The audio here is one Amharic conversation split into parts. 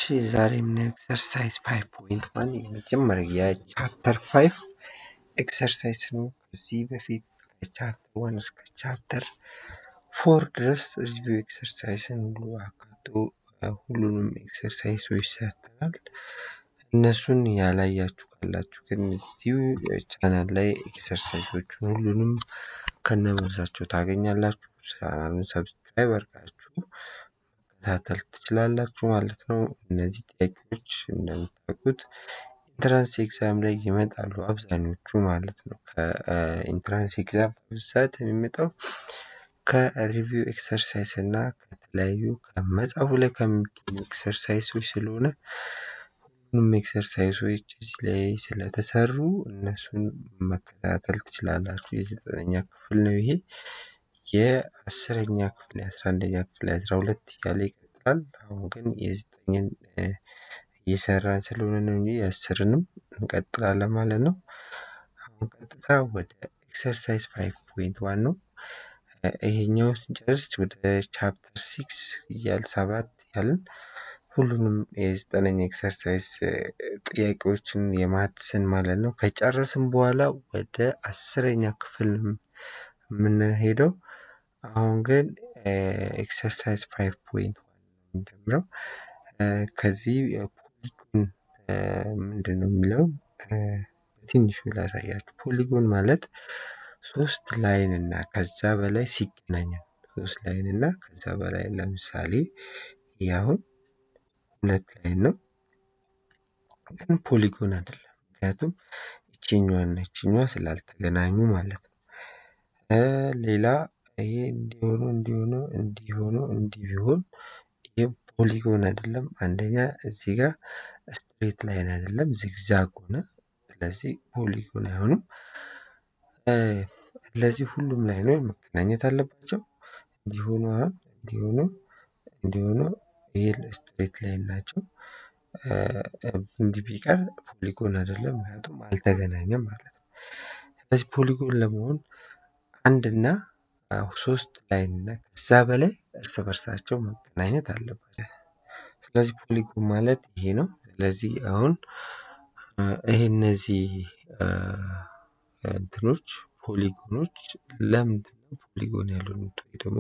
እሺ ዛሬ የምናየው ኤክሰርሳይዝ ፋይቭ ፖይንት ዋን የመጀመሪያው የቻፕተር ፋይቭ ኤክሰርሳይዝ ነው። ከዚህ በፊት ከቻፕተር ዋን እስከ ቻፕተር ፎር ድረስ ሪቪው ኤክሰርሳይዝን ሁሉ አካቶ ሁሉንም ኤክሰርሳይዞች ሰርተናል። እነሱን ያላያችሁ ካላችሁ ግን እዚሁ ቻናል ላይ ኤክሰርሳይዞቹን ሁሉንም ከነመልሳቸው ታገኛላችሁ። ቻናሉን ሰብስክራይብ አድርጋችሁ መከታተል ትችላላችሁ ማለት ነው። እነዚህ ጥያቄዎች እንደምታውቁት ኢንትራንስ ኤግዛም ላይ ይመጣሉ አብዛኞቹ ማለት ነው። ከኢንትራንስ ኤግዛም በብዛት የሚመጣው ከሪቪው ኤክሰርሳይዝ እና ከተለያዩ ከመጽሐፉ ላይ ከሚገኙ ኤክሰርሳይዞች ስለሆነ ሁሉንም ኤክሰርሳይዞች እዚህ ላይ ስለተሰሩ እነሱን መከታተል ትችላላችሁ። የዘጠነኛ ክፍል ነው ይሄ። የአስረኛ ክፍል የአስራ አንደኛ ክፍል የአስራ ሁለት እያለ ይቀጥላል። አሁን ግን የዘጠኝን እየሰራን ስለሆነ ነው እንጂ የአስርንም እንቀጥላለን ማለት ነው። አሁን ቀጥታ ወደ ኤክሰርሳይዝ ፋይቭ ፖይንት ዋን ነው። ይሄኛው ስንጨርስ ወደ ቻፕተር ሲክስ እያል ሰባት እያልን ሁሉንም የዘጠነኛ ኤክሰርሳይዝ ጥያቄዎችን የማትስን ማለት ነው ከጨረስን በኋላ ወደ አስረኛ ክፍል የምንሄደው። አሁን ግን ኤክሰርሳይዝ ፋይቭ ፖይንት ዋን ነው የምንጀምረው። ከዚህ ፖሊጎን ምንድን ነው የሚለው በትንሹ ላሳያችሁ። ፖሊጎን ማለት ሶስት ላይን እና ከዛ በላይ ሲገናኝ ነው። ሶስት ላይን እና ከዛ በላይ ለምሳሌ ይህ አሁን ሁለት ላይን ነው፣ ግን ፖሊጎን አይደለም። ምክንያቱም ይችኛዋና ይችኛዋ ስላልተገናኙ ማለት ነው። ሌላ ይሄ እንዲሆኑ እንዲሆኑ እንዲሆኑ እንዲህ ቢሆን ይህም ፖሊጎን አይደለም። አንደኛ እዚህ ጋር ስትሬት ላይን አይደለም፣ ዚግዛግ ሆነ። ስለዚህ ፖሊጎን አይሆኑም። ስለዚህ ሁሉም ላይኖች መገናኘት አለባቸው። እንዲሆኑ አሁን እንዲሆኑ እንዲሆኑ ይሄ ስትሬት ላይን ናቸው። እንዲህ ቢቀር ፖሊጎን አይደለም፣ ምክንያቱም አልተገናኘም ማለት ነው። ስለዚህ ፖሊጎን ለመሆን አንድና ሶስት ላይን እና ከዛ በላይ እርስ በርሳቸው መገናኘት አለባቸው። ስለዚህ ፖሊጎን ማለት ይሄ ነው። ስለዚህ አሁን ይሄ እነዚህ እንትኖች ፖሊጎኖች ለምንድን ነው ፖሊጎን ያልሆኑት ወይ ደግሞ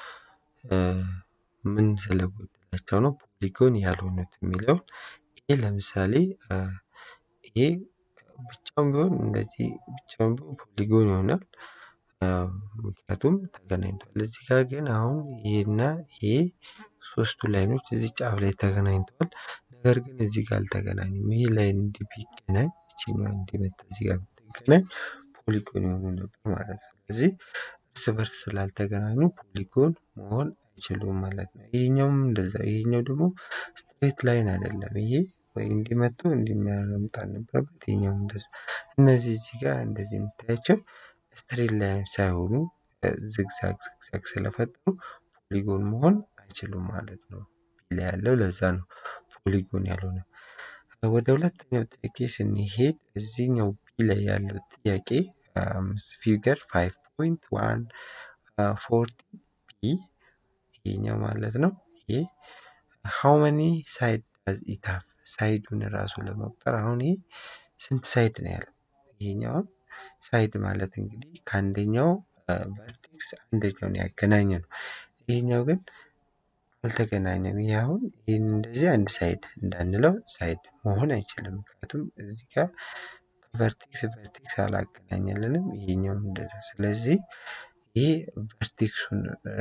ምን ስለጎደላቸው ነው ፖሊጎን ያልሆኑት የሚለውን ይሄ ለምሳሌ ይሄ ብቻውን ቢሆን እንደዚህ ብቻውን ቢሆን ፖሊጎን ይሆናል። ምክንያቱም ተገናኝቷል። እዚህ ጋር ግን አሁን ይሄና ይሄ ሶስቱ ላይኖች እዚህ ጫፍ ላይ ተገናኝተዋል። ነገር ግን እዚህ ጋር አልተገናኙም። ይሄ ላይን እንዲህ ቢገናኝ ይችኛዋ እንዲመጣ እዚህ ጋር ብትገናኝ ፖሊጎን የሆኑ ነበር ማለት ነው። ስለዚህ እርስ በርስ ስላልተገናኙ ፖሊጎን መሆን አይችሉም ማለት ነው። ይሄኛውም እንደዛ ይሄኛው ደግሞ ስትሬት ላይን አይደለም። ይሄ ወይ እንዲመጡ እንዲመጣ ነበረበት። ይሄኛውም እንደዛ እነዚህ እዚህ ጋር እንደዚህ የምታያቸው ስትሬት ላይን ሳይሆኑ ዝግዛግ ዝግዛግ ስለፈጠሩ ፖሊጎን መሆን አይችሉም ማለት ነው። ቢ ላይ ያለው ለዛ ነው ፖሊጎን ያልሆነ። ወደ ሁለተኛው ጥያቄ ስንሄድ እዚህኛው ቢ ላይ ያለው ጥያቄ ፊገር ፋይቭ ፖይንት ዋን ፎርቲ ቢ ይሄኛው ማለት ነው። ይሄ ሃው መኒ ሳይድ ዳዝ ኢት ሃቭ ሳይዱን ራሱ ለመቁጠር አሁን ይሄ ስንት ሳይድ ነው ያለው? ይሄኛው ሳይድ ማለት እንግዲህ ከአንደኛው ቨርቴክስ አንደኛውን ያገናኘ ነው። ይሄኛው ግን አልተገናኘም። ይሄ አሁን ይህን እንደዚህ አንድ ሳይድ እንዳንለው ሳይድ መሆን አይችልም። ምክንያቱም እዚህ ጋር ቨርቴክስ ቨርቴክስ አላገናኘልንም። ይሄኛውም እንደዛ። ስለዚህ ይሄ ቨርቴክሱን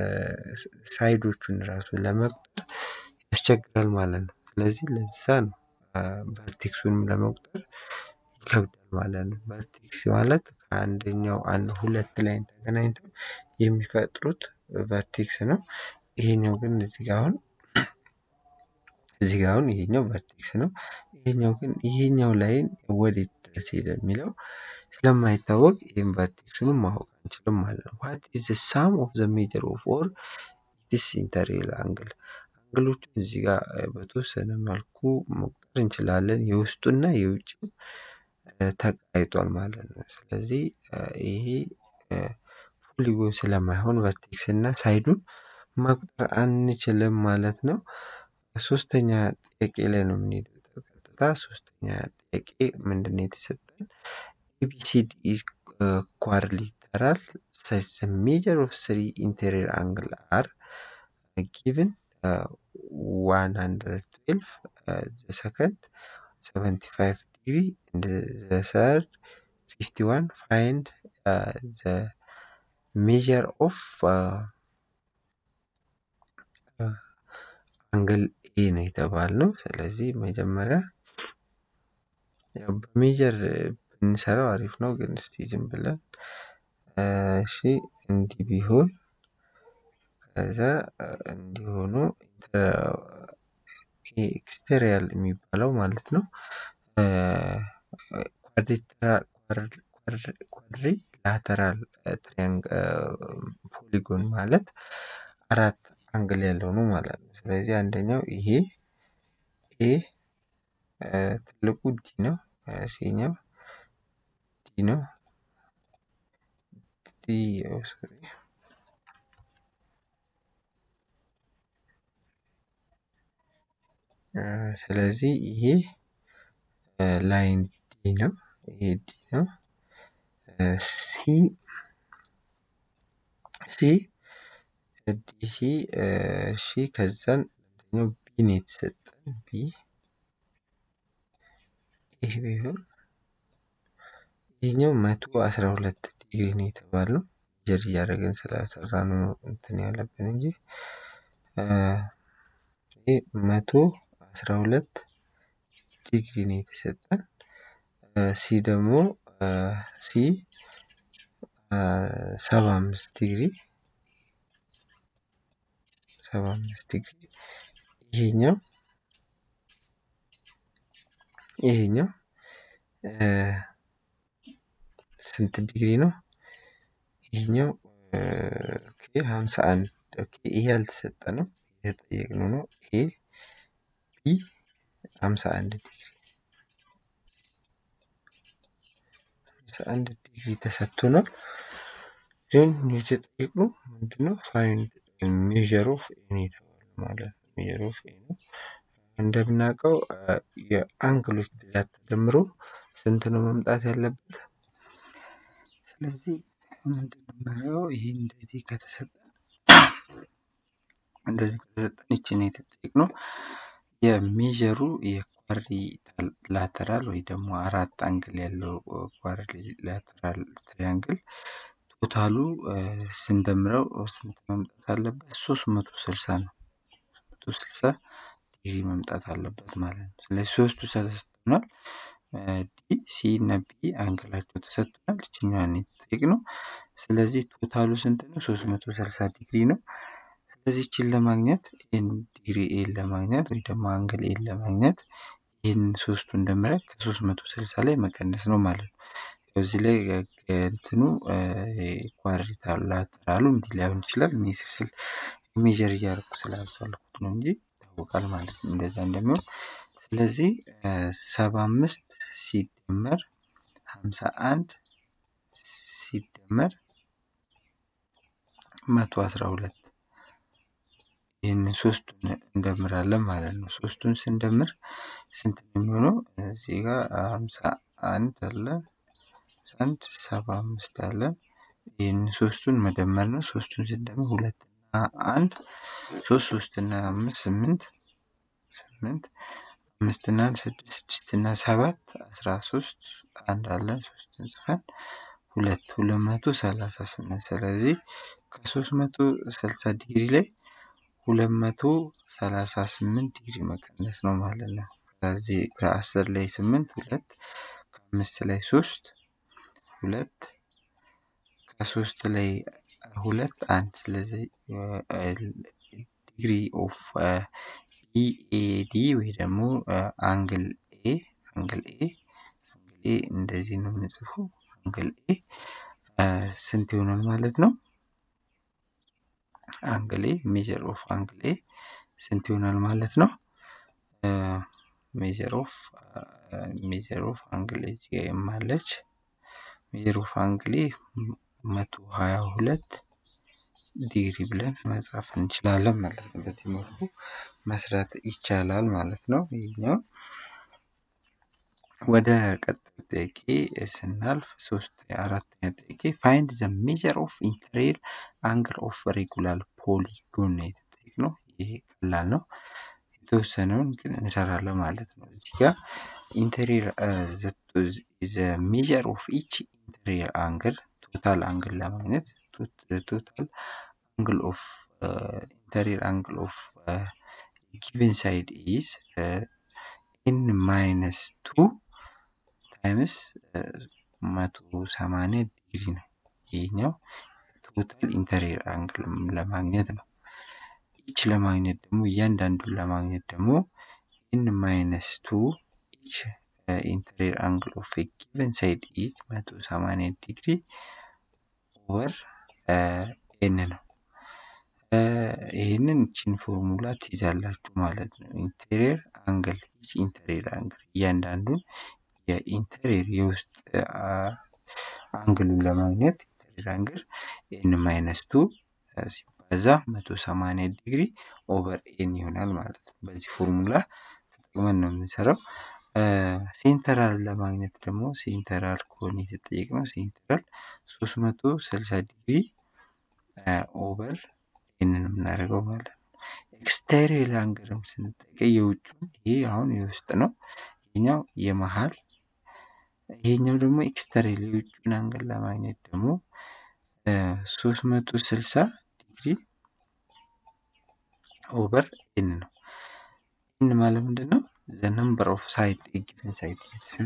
ሳይዶቹን ራሱ ለመቁጠር ያስቸግራል ማለት ነው። ስለዚህ ለዛ ነው ቨርቴክሱንም ለመቁጠር ይከብዳል ማለት ነው። ቨርቴክስ ማለት ከአንደኛው አንድ ሁለት ላይን ተገናኝተው የሚፈጥሩት ቨርቴክስ ነው። ይሄኛው ግን እዚህ ጋር አሁን እዚህ ጋር አሁን ይሄኛው ቨርቴክስ ነው። ይሄኛው ግን ይሄኛው ላይን ወዴት ድረስ ሄደ የሚለው ስለማይታወቅ ይህም ቨርቴክሱንም ማወቅ አንችልም ማለት ነው። ዋት ኢዝ ዘ ሳም ኦፍ ዘ ሜጀር ኦፍ ኦር ኢትስ ኢንተርኤል አንግል አንግሎቹን እዚህ ጋር በተወሰነ መልኩ መቁጠር እንችላለን። የውስጡና የውጭው ተቃይጧል ማለት ነው። ስለዚህ ይሄ ፖሊጎን ስለማይሆን ቨርቴክስ እና ሳይዱን መቁጠር አንችልም ማለት ነው። ሶስተኛ ጥያቄ ላይ ነው የምንሄደው ቀጥታ ሶስተኛ ጥያቄ ምንድን ነው የተሰጠን? ኤቢሲዲ ኢዝ ኳድሪላተራል such the measure of three interior angle are given uh, 112 uh, the second 75 degree and the third 51 find uh, the measure of uh, አንግል ኤ ነው የተባልነው። ስለዚህ መጀመሪያ ያው በሜጀር ብንሰራው አሪፍ ነው፣ ግን እስቲ ዝም ብለን እሺ እንዲህ ቢሆን ከዛ እንዲሆኑ ኤክስተሪያል የሚባለው ማለት ነው ኳድሪ ላተራል ፖሊጎን ማለት አራት አንግል ያለው ነው ማለት ነው። ስለዚህ አንደኛው ይሄ ኤ ትልቁ ዲ ነው፣ ሴኛው ዲ ነው ዲ ሶሪ ስለዚህ ይሄ ላይን ዲ ነው፣ ይሄ ዲ ነው። ሲ ሲ ዲሲ እሺ ከዛን አንደኛው ቢ ነው የተሰጠን ቢ ይህ ቢሆን ይህኛው መቶ አስራ ሁለት ዲግሪ ነው የተባለው ጀር እያደረግን ስላሰራ ነው እንትን ያለብን እንጂ ይህ መቶ አስራ ሁለት ዲግሪ ነው የተሰጠን። ሲ ደግሞ ሲ ሰባ አምስት ዲግሪ ሰባ አምስት ዲግሪ ይሄኛው ይሄኛው ስንት ዲግሪ ነው? ይሄኛው ኦኬ ሀምሳ አንድ ኦኬ ይሄ ያልተሰጠንም የተጠየቅነው ነው። ኤ ቢ ሀምሳ አንድ ዲግሪ ሀምሳ አንድ ዲግሪ ተሰጥቶናል። ግን የተጠየቅነው ምንድነው? ፋይንድ ሜዥር ኦፍ ኤ ነው የተባለው ማለት ነው። ሜዥር ኦፍ ኤ ነው። እንደምናውቀው የአንግሎች ብዛት ተደምሮ ስንት ነው መምጣት ያለበት? ስለዚህ ምንድነው የምናየው? ይሄ እንደዚህ ከተሰጠን እንደዚህ ከተሰጠን ይችን የተጠየቅነው የሜዥሩ የኳሪ ላተራል ወይ ደግሞ አራት አንግል ያለው ኳሪ ላተራል ትሪያንግል ቶታሉ ስንደምረው ስንት መምጣት አለበት? ሶስት መቶ ስልሳ ነው። መቶ ስልሳ ዲግሪ መምጣት አለበት ማለት ነው። ስለዚህ ሶስቱ ተሰጥቶናል። ዲ ሲ እና ቢ አንግላቸው ተሰጥቶናል። ይችኛዋን የተጠየቅነው ስለዚህ ቶታሉ ስንት ነው? ሶስት መቶ ስልሳ ዲግሪ ነው። ስለዚህ ይችን ለማግኘት ኤን ዲግሪ ኤን ለማግኘት ወይ ደግሞ አንግል ኤን ለማግኘት ይህን ሶስቱን ደምረን ከሶስት መቶ ስልሳ ላይ መቀነስ ነው ማለት ነው። እዚህ ላይ እንትኑ ኳድሪላተራሉ ላተራሉ እንዲህ ላይሆን ይችላል። እኔ ስል ሜዥር እያደረኩ ስላልቻልኩት ነው እንጂ ይታወቃል ማለት ነው እንደዛ እንደሚሆን። ስለዚህ ሰባ አምስት ሲደመር ሀምሳ አንድ ሲደመር መቶ አስራ ሁለት ይህንን ሶስቱን እንደምራለን ማለት ነው። ሶስቱን ስንደምር ስንት ነው የሚሆነው? እዚህ ጋር ሀምሳ አንድ አለ አንድ ሰባ አምስት አለ። ይህን ሶስቱን መደመር ነው። ሶስቱን ስንደምር ሁለት እና አንድ ሶስት ሶስት እና አምስት ስምንት ስምንት አምስት እና አንድ ስድስት ስድስት እና ሰባት አስራ ሶስት አንድ አለን ሶስትን ጽፈን ሁለት ሁለት መቶ ሰላሳ ስምንት ስለዚህ ከሶስት መቶ ስልሳ ዲግሪ ላይ ሁለት መቶ ሰላሳ ስምንት ዲግሪ መቀነስ ነው ማለት ነው። ከዚህ ከአስር ላይ ስምንት ሁለት ከአምስት ላይ ሶስት ሁለት ከሶስት ላይ ሁለት አንድ ስለዚህ ዲግሪ ኦፍ ኢኤዲ ወይ ደግሞ አንግል ኤ አንግል ኤ አንግል ኤ እንደዚህ ነው የምንጽፈው። አንግል ኤ ስንት ይሆናል ማለት ነው? አንግል ኤ ሜጀር ኦፍ አንግል ኤ ስንት ይሆናል ማለት ነው? ሜጀር ኦፍ ሜጀር ኦፍ አንግል ኤ እዚህ ጋር የማለች ሜጀር ኦፍ አንግል ኤ መቶ ሀያ ሁለት ዲግሪ ብለን መጻፍ እንችላለን ማለት ነው። በዚህ መልኩ መስራት ይቻላል ማለት ነው። ይህኛው ወደ ቀጣይ ጥያቄ ስናልፍ ሶስት አራተኛ ጥያቄ ፋይንድ ዘ ሜጀር ኦፍ ኢንተሪየር አንግል ኦፍ ሬጉላር ፖሊጎን ነው የተጠየቅነው። ይሄ ቀላል ነው። የተወሰነውን ግን እንሰራለን ማለት ነው። እዚህ ጋር ኢንተሪየር ዘ ሜጀር ኦፍ ኢች ኢንተሪየር አንግል ቶታል አንግል ለማግኘት ቶታል አንግል ኦፍ ኢንተሪየር አንግል ኦፍ ጊቨን ሳይድ ኢዝ ኤን ማይነስ ቱ ታይምስ መቶ ሰማንያ ዲግሪ ነው። ይህኛው ቶታል ኢንተሪየር አንግል ለማግኘት ነው። ኢች ለማግኘት ደግሞ እያንዳንዱን ለማግኘት ደግሞ ኤን ማይነስ ቱ ኢች ኢንተሪየር አንግል ኦፍ ጊቨን ሳይድ ኢዝ መቶ ሰማንያ ዲግሪ ኦቨር ኤን ነው። ይህንን ቺን ፎርሙላ ትይዛላችሁ ማለት ነው። ኢንቴሪየር አንግል ኢች ኢንቴሪየር አንግል እያንዳንዱን የኢንቴሪየር የውስጥ አንግሉን ለማግኘት ኢንቴሪየር አንግል ኤን ማይነስ ቱ ሲባዛ መቶ ሰማንያ ዲግሪ ኦቨር ኤን ይሆናል ማለት ነው። በዚህ ፎርሙላ ተጠቅመን ነው የምንሰራው። ሴንተራል ለማግኘት ደግሞ ሴንተራል ከሆነ የተጠየቅነው ሴንተራል ሶስት መቶ ስልሳ ዲግሪ ኦቨር ኤንን የምናደርገው ማለት ነው። ኤክስቴሪየር አንግልም ስንጠቀም የውጭ ይሄ አሁን የውስጥ ነው። ይሄኛው የመሀል ይሄኛው ደግሞ ኤክስተሪየር የውጭን አንግል ለማግኘት ደግሞ ሶስት መቶ ስልሳ ዲግሪ ኦቨር ኤን ነው። ኤን ማለት ምንድን ነው? ዘ ነምበር ኦፍ ሳይድ ጊቨን ሳይድ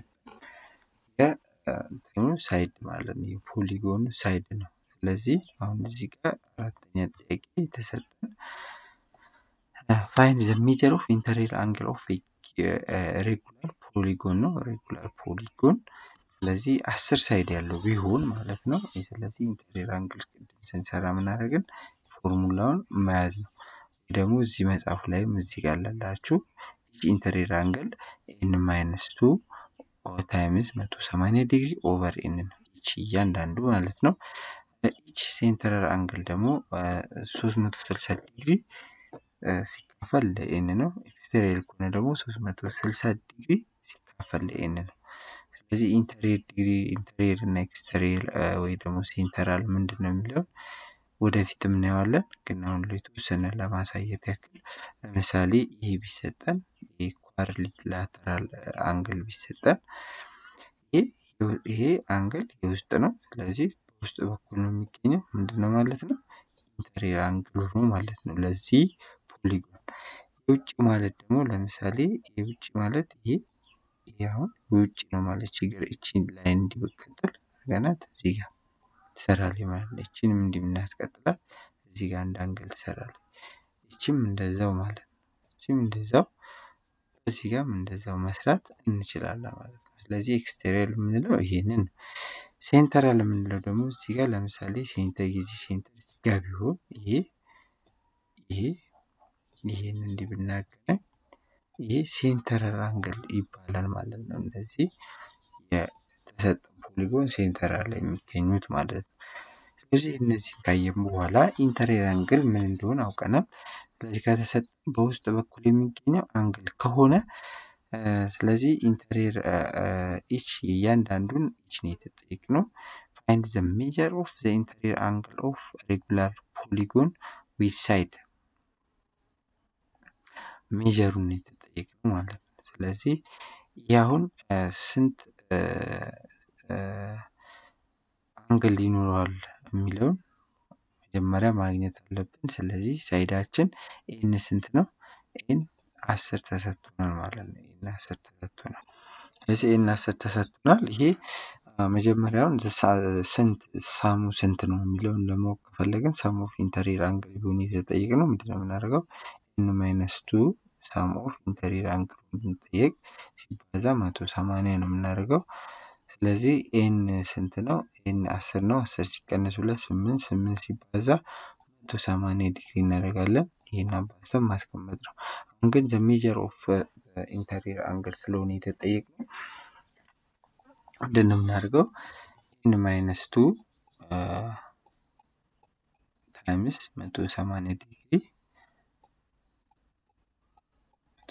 የእንትኑ ሳይድ ማለት ነው። የፖሊጎኑ ሳይድ ነው። ስለዚህ አሁን እዚህ ጋር አራተኛ ጥያቄ የተሰጠን ፋይንድ ዘ ሜጀር ኦፍ ኢንተሪየር አንግል ኦፍ ሬጉላር ፖሊጎን ነው። ሬጉላር ፖሊጎን ስለዚህ አስር ሳይድ ያለው ቢሆን ማለት ነው። ስለዚህ ኢንተሪየር አንግል ቅድም ስንሰራ ምናደርግን ፎርሙላውን መያዝ ነው። ወይ ደግሞ እዚህ መጽሐፉ ላይም እዚህ ጋር ላላችሁ ኢንተሪየር አንግል ኤን ማይነስ ቱ ታይምስ መቶ ሰማንያ ዲግሪ ኦቨር ኤን ነው። ይቺ እያንዳንዱ ማለት ነው። ኢች ሴንተራል አንግል ደግሞ ሶስት መቶ ስልሳ ዲግሪ ሲካፈል ለኤን ነው። ኤክስቴሪየር ከሆነ ደግሞ ሶስት መቶ ስልሳ ዲግሪ ሲካፈል ለኤን ነው። ስለዚህ ኢንተሪየር ዲግሪ ኢንተሪየር እና ኤክስተሪየር ወይ ደግሞ ሴንተራል ምንድን ነው የሚለው ወደፊት እናየዋለን። ግን አሁን የተወሰነ ለማሳየት ያክል ለምሳሌ ይሄ ቢሰጠን ይሄ ኳድሪላተራል አንግል ቢሰጠን ይሄ አንግል የውስጥ ነው። ስለዚህ በውስጥ በኩል ነው የሚገኘው ምንድን ነው ማለት ነው ኢንተሪየር አንግል ነው ማለት ነው። ለዚህ ፖሊጎን የውጭ ማለት ደግሞ ለምሳሌ የውጭ ማለት ይሄ ይሄ አሁን የውጭ ነው ማለት ችግር እቺን ላይ እንዲበቀጥል ገናት እዚህ ጋር ትሰራለች ማለት ነው። እቺንም እንዲህ እናስቀጥላል እዚህ ጋር አንድ አንግል ትሰራለች። እቺም እንደዛው ማለት ነው። እቺም እንደዛው እዚህ ጋርም እንደዛው መስራት እንችላለን ማለት ነው። ስለዚህ ኤክስቴሪየር የምንለው ይሄንን ሴንተራል የምንለው ደግሞ እዚህ ጋር ለምሳሌ ሴንተር ጊዜ ሴንተር እዚህ ጋር ቢሆን ይሄ ይሄ ይሄን እንዲህ ብናገናኝ ይሄ ሴንተራል አንግል ይባላል ማለት ነው። እነዚህ የተሰጠ ፖሊጎን ሴንተራል ላይ የሚገኙት ማለት ነው። ስለዚህ እነዚህን ካየን በኋላ ኢንተሪየር አንግል ምን እንደሆነ አውቀናል። ስለዚህ ከተሰጠ በውስጥ በኩል የሚገኘው አንግል ከሆነ ስለዚህ ኢንተሪየር ኢች እያንዳንዱን ኢች ነው የተጠየቅነው። ፋይንድ ዘ ሜጀር ኦፍ ዘ ኢንተሪየር አንግል ኦፍ ሬጉላር ፖሊጎን ዊዝ ሳይድ ሜጀሩን ነው የተጠየቅነው ማለት ነው። ስለዚህ ይህ አሁን ስንት አንግል ይኖረዋል የሚለውን መጀመሪያ ማግኘት አለብን። ስለዚህ ሳይዳችን ኤን ስንት ነው? ኤን አስር ተሰጥቶናል ማለት ነው። ኤን አስር ተሰጥቶናል። ስለዚህ ኤን አስር ተሰጥቶናል። ይሄ መጀመሪያውን ስንት ሳሙ ስንት ነው የሚለውን ለማወቅ ከፈለግን ሳም ኦፍ ኢንተሪየር አንግል ቢሆን የተጠየቅነው ምንድነው የምናደርገው? ኤን ማይነስ ቱ ሳም ኦፍ ኢንተሪየር አንግል ብንጠየቅ ሲባዛ መቶ ሰማንያ ነው የምናደርገው። ስለዚህ ኤን ስንት ነው? ኤን አስር ነው። አስር ሲቀነስ ሁለት ስምንት ስምንት ሲባዛ መቶ ሰማንያ ዲግሪ እናደርጋለን። ይህን አባዝተን ማስቀመጥ ነው። አሁን ግን ዘ ሜጀር ኦፍ ኢንተሪየር አንግል ስለሆነ የተጠየቅነው ምንድን ነው የምናደርገው? ኤን ማይነስ ቱ ታይምስ መቶ ሰማንያ ዲግሪ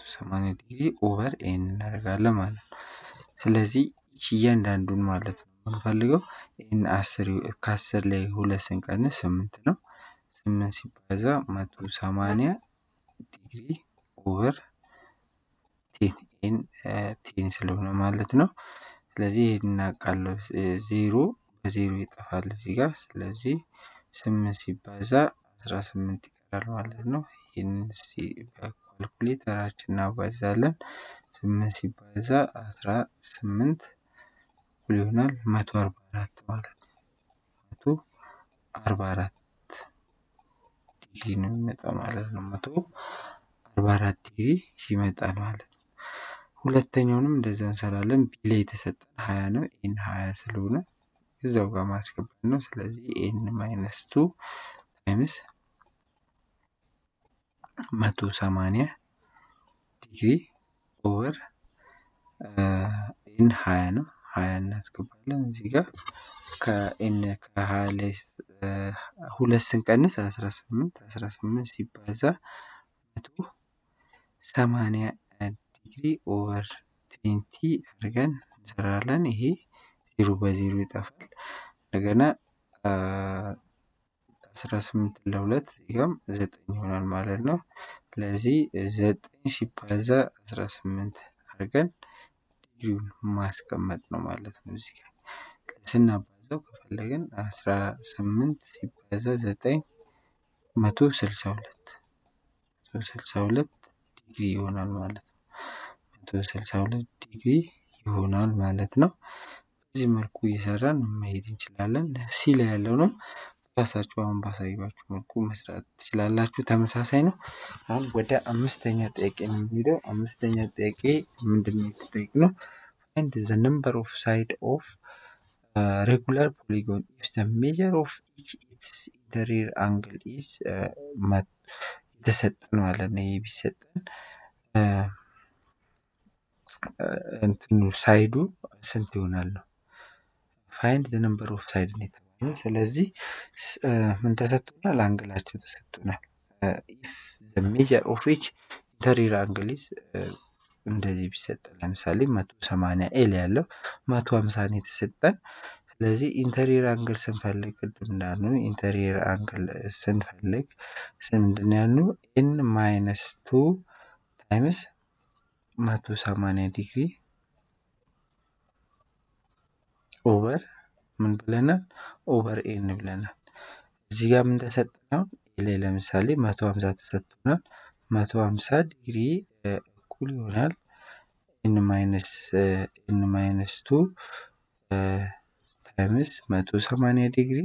ሰማንያ ዲግሪ ኦቨር ኤን እናደርጋለን ማለት ነው። ስለዚህ ይቺ እያንዳንዱን ማለት ነው የምንፈልገው ኤን አስር ከአስር ላይ ሁለት ስንቀንስ ስምንት ነው። ስምንት ሲባዛ መቶ ሰማንያ ዲግሪ ኦቨር ቴን ኤን ቴን ስለሆነ ማለት ነው። ስለዚህ ይሄን እናውቃለሁ። ዜሮ በዜሮ ይጠፋል እዚህ ጋር። ስለዚህ ስምንት ሲባዛ አስራ ስምንት ይቀራል ማለት ነው። ይህንን በኳልኩሌተራችን እናባዛለን። ስምንት ሲባዛ አስራ ስምንት እኩል ይሆናል መቶ አርባ አራት ማለት ነው። መቶ አርባ አራት ዲግሪ ነው የሚመጣው ማለት ነው። መቶ አርባ አራት ዲግሪ ይመጣል ማለት ነው። ሁለተኛውንም እንደዛ እንሰራለን። ቢ ላይ የተሰጠን ሀያ ነው። ኤን ሀያ ስለሆነ እዛው ጋር ማስገባት ነው። ስለዚህ ኤን ማይነስ ቱ ታይምስ መቶ ሰማንያ ዲግሪ ኦቨር ኤን ሀያ ነው። ሀያ እናስገባለን እዚህ ጋር ከኤን ከሀያ ላይ ሁለት ስንቀንስ አስራ ስምንት አስራ ስምንት ሲባዛ መቶ ሰማንያ ዲግሪ ኦቨር ትዌንቲ አድርገን እንሰራለን። ይሄ ዜሮ በዜሮ ይጠፋል። እንደገና አስራ ስምንት ለሁለት እዚህ ጋርም ዘጠኝ ይሆናል ማለት ነው። ስለዚህ ዘጠኝ ሲባዛ አስራ ስምንት አድርገን ዲግሪውን ማስቀመጥ ነው ማለት ነው። እዚህ ጋር ስናባዛው ከፈለግን አስራ ስምንት ሲባዛ ዘጠኝ መቶ ስልሳ ሁለት መቶ ስልሳ ሁለት ዲግሪ ይሆናል ማለት ነው። መቶ ስልሳ ሁለት ዲግሪ ይሆናል ማለት ነው። በዚህ መልኩ እየሰራን መሄድ እንችላለን። ሲ ላይ ያለው ነው ራሳችሁ አሁን ባሳዩችሁ መልኩ መስራት ትችላላችሁ። ተመሳሳይ ነው። አሁን ወደ አምስተኛ ጥያቄ ነው የሚሄደው። አምስተኛ ጥያቄ ምንድን ነው የተጠየቅነው? ፋይንድ ዘ ነምበር ኦፍ ሳይድ ኦፍ ሬጉላር ፖሊጎን ኢፍ ዘ ሜጀር ኦፍ ኢች ኢትስ ኢንተሪየር አንግል ኢዝ የተሰጠን ማለት ነው። ይህ ቢሰጠን እንትኑ ሳይዱ ስንት ይሆናል ነው። ፋይንድ ዘ ነምበር ኦፍ ሳይድ ነው የተባለው። ስለዚህ ምን ተሰጥቶናል? አንግላቸው ተሰጥቶናል። ኢፍ ዘ ሜጀር ኦፍ ኢች ኢንተሪየር አንግል ኢዝ እንደዚህ ቢሰጠን ለምሳሌ መቶ ሰማንያ ኤል ያለው መቶ ሀምሳ ነው የተሰጠን። ስለዚህ ኢንተሪየር አንግል ስንፈልግ ቅድም እንዳልነው ኢንተሪየር አንግል ስንፈልግ ምንድን ያልነው ኤን ማይነስ ቱ ታይምስ መቶ ሰማንያ ዲግሪ ኦቨር ምን ብለናል? ኦቨር ኤን ብለናል። እዚህ ጋር ምን ተሰጠነው? ኤ ላይ ለምሳሌ መቶ ሀምሳ ተሰጥቶናል። መቶ ሀምሳ ዲግሪ እኩል ይሆናል ኤን ማይነስ ኤን ማይነስ ቱ ታይምስ መቶ ሰማንያ ዲግሪ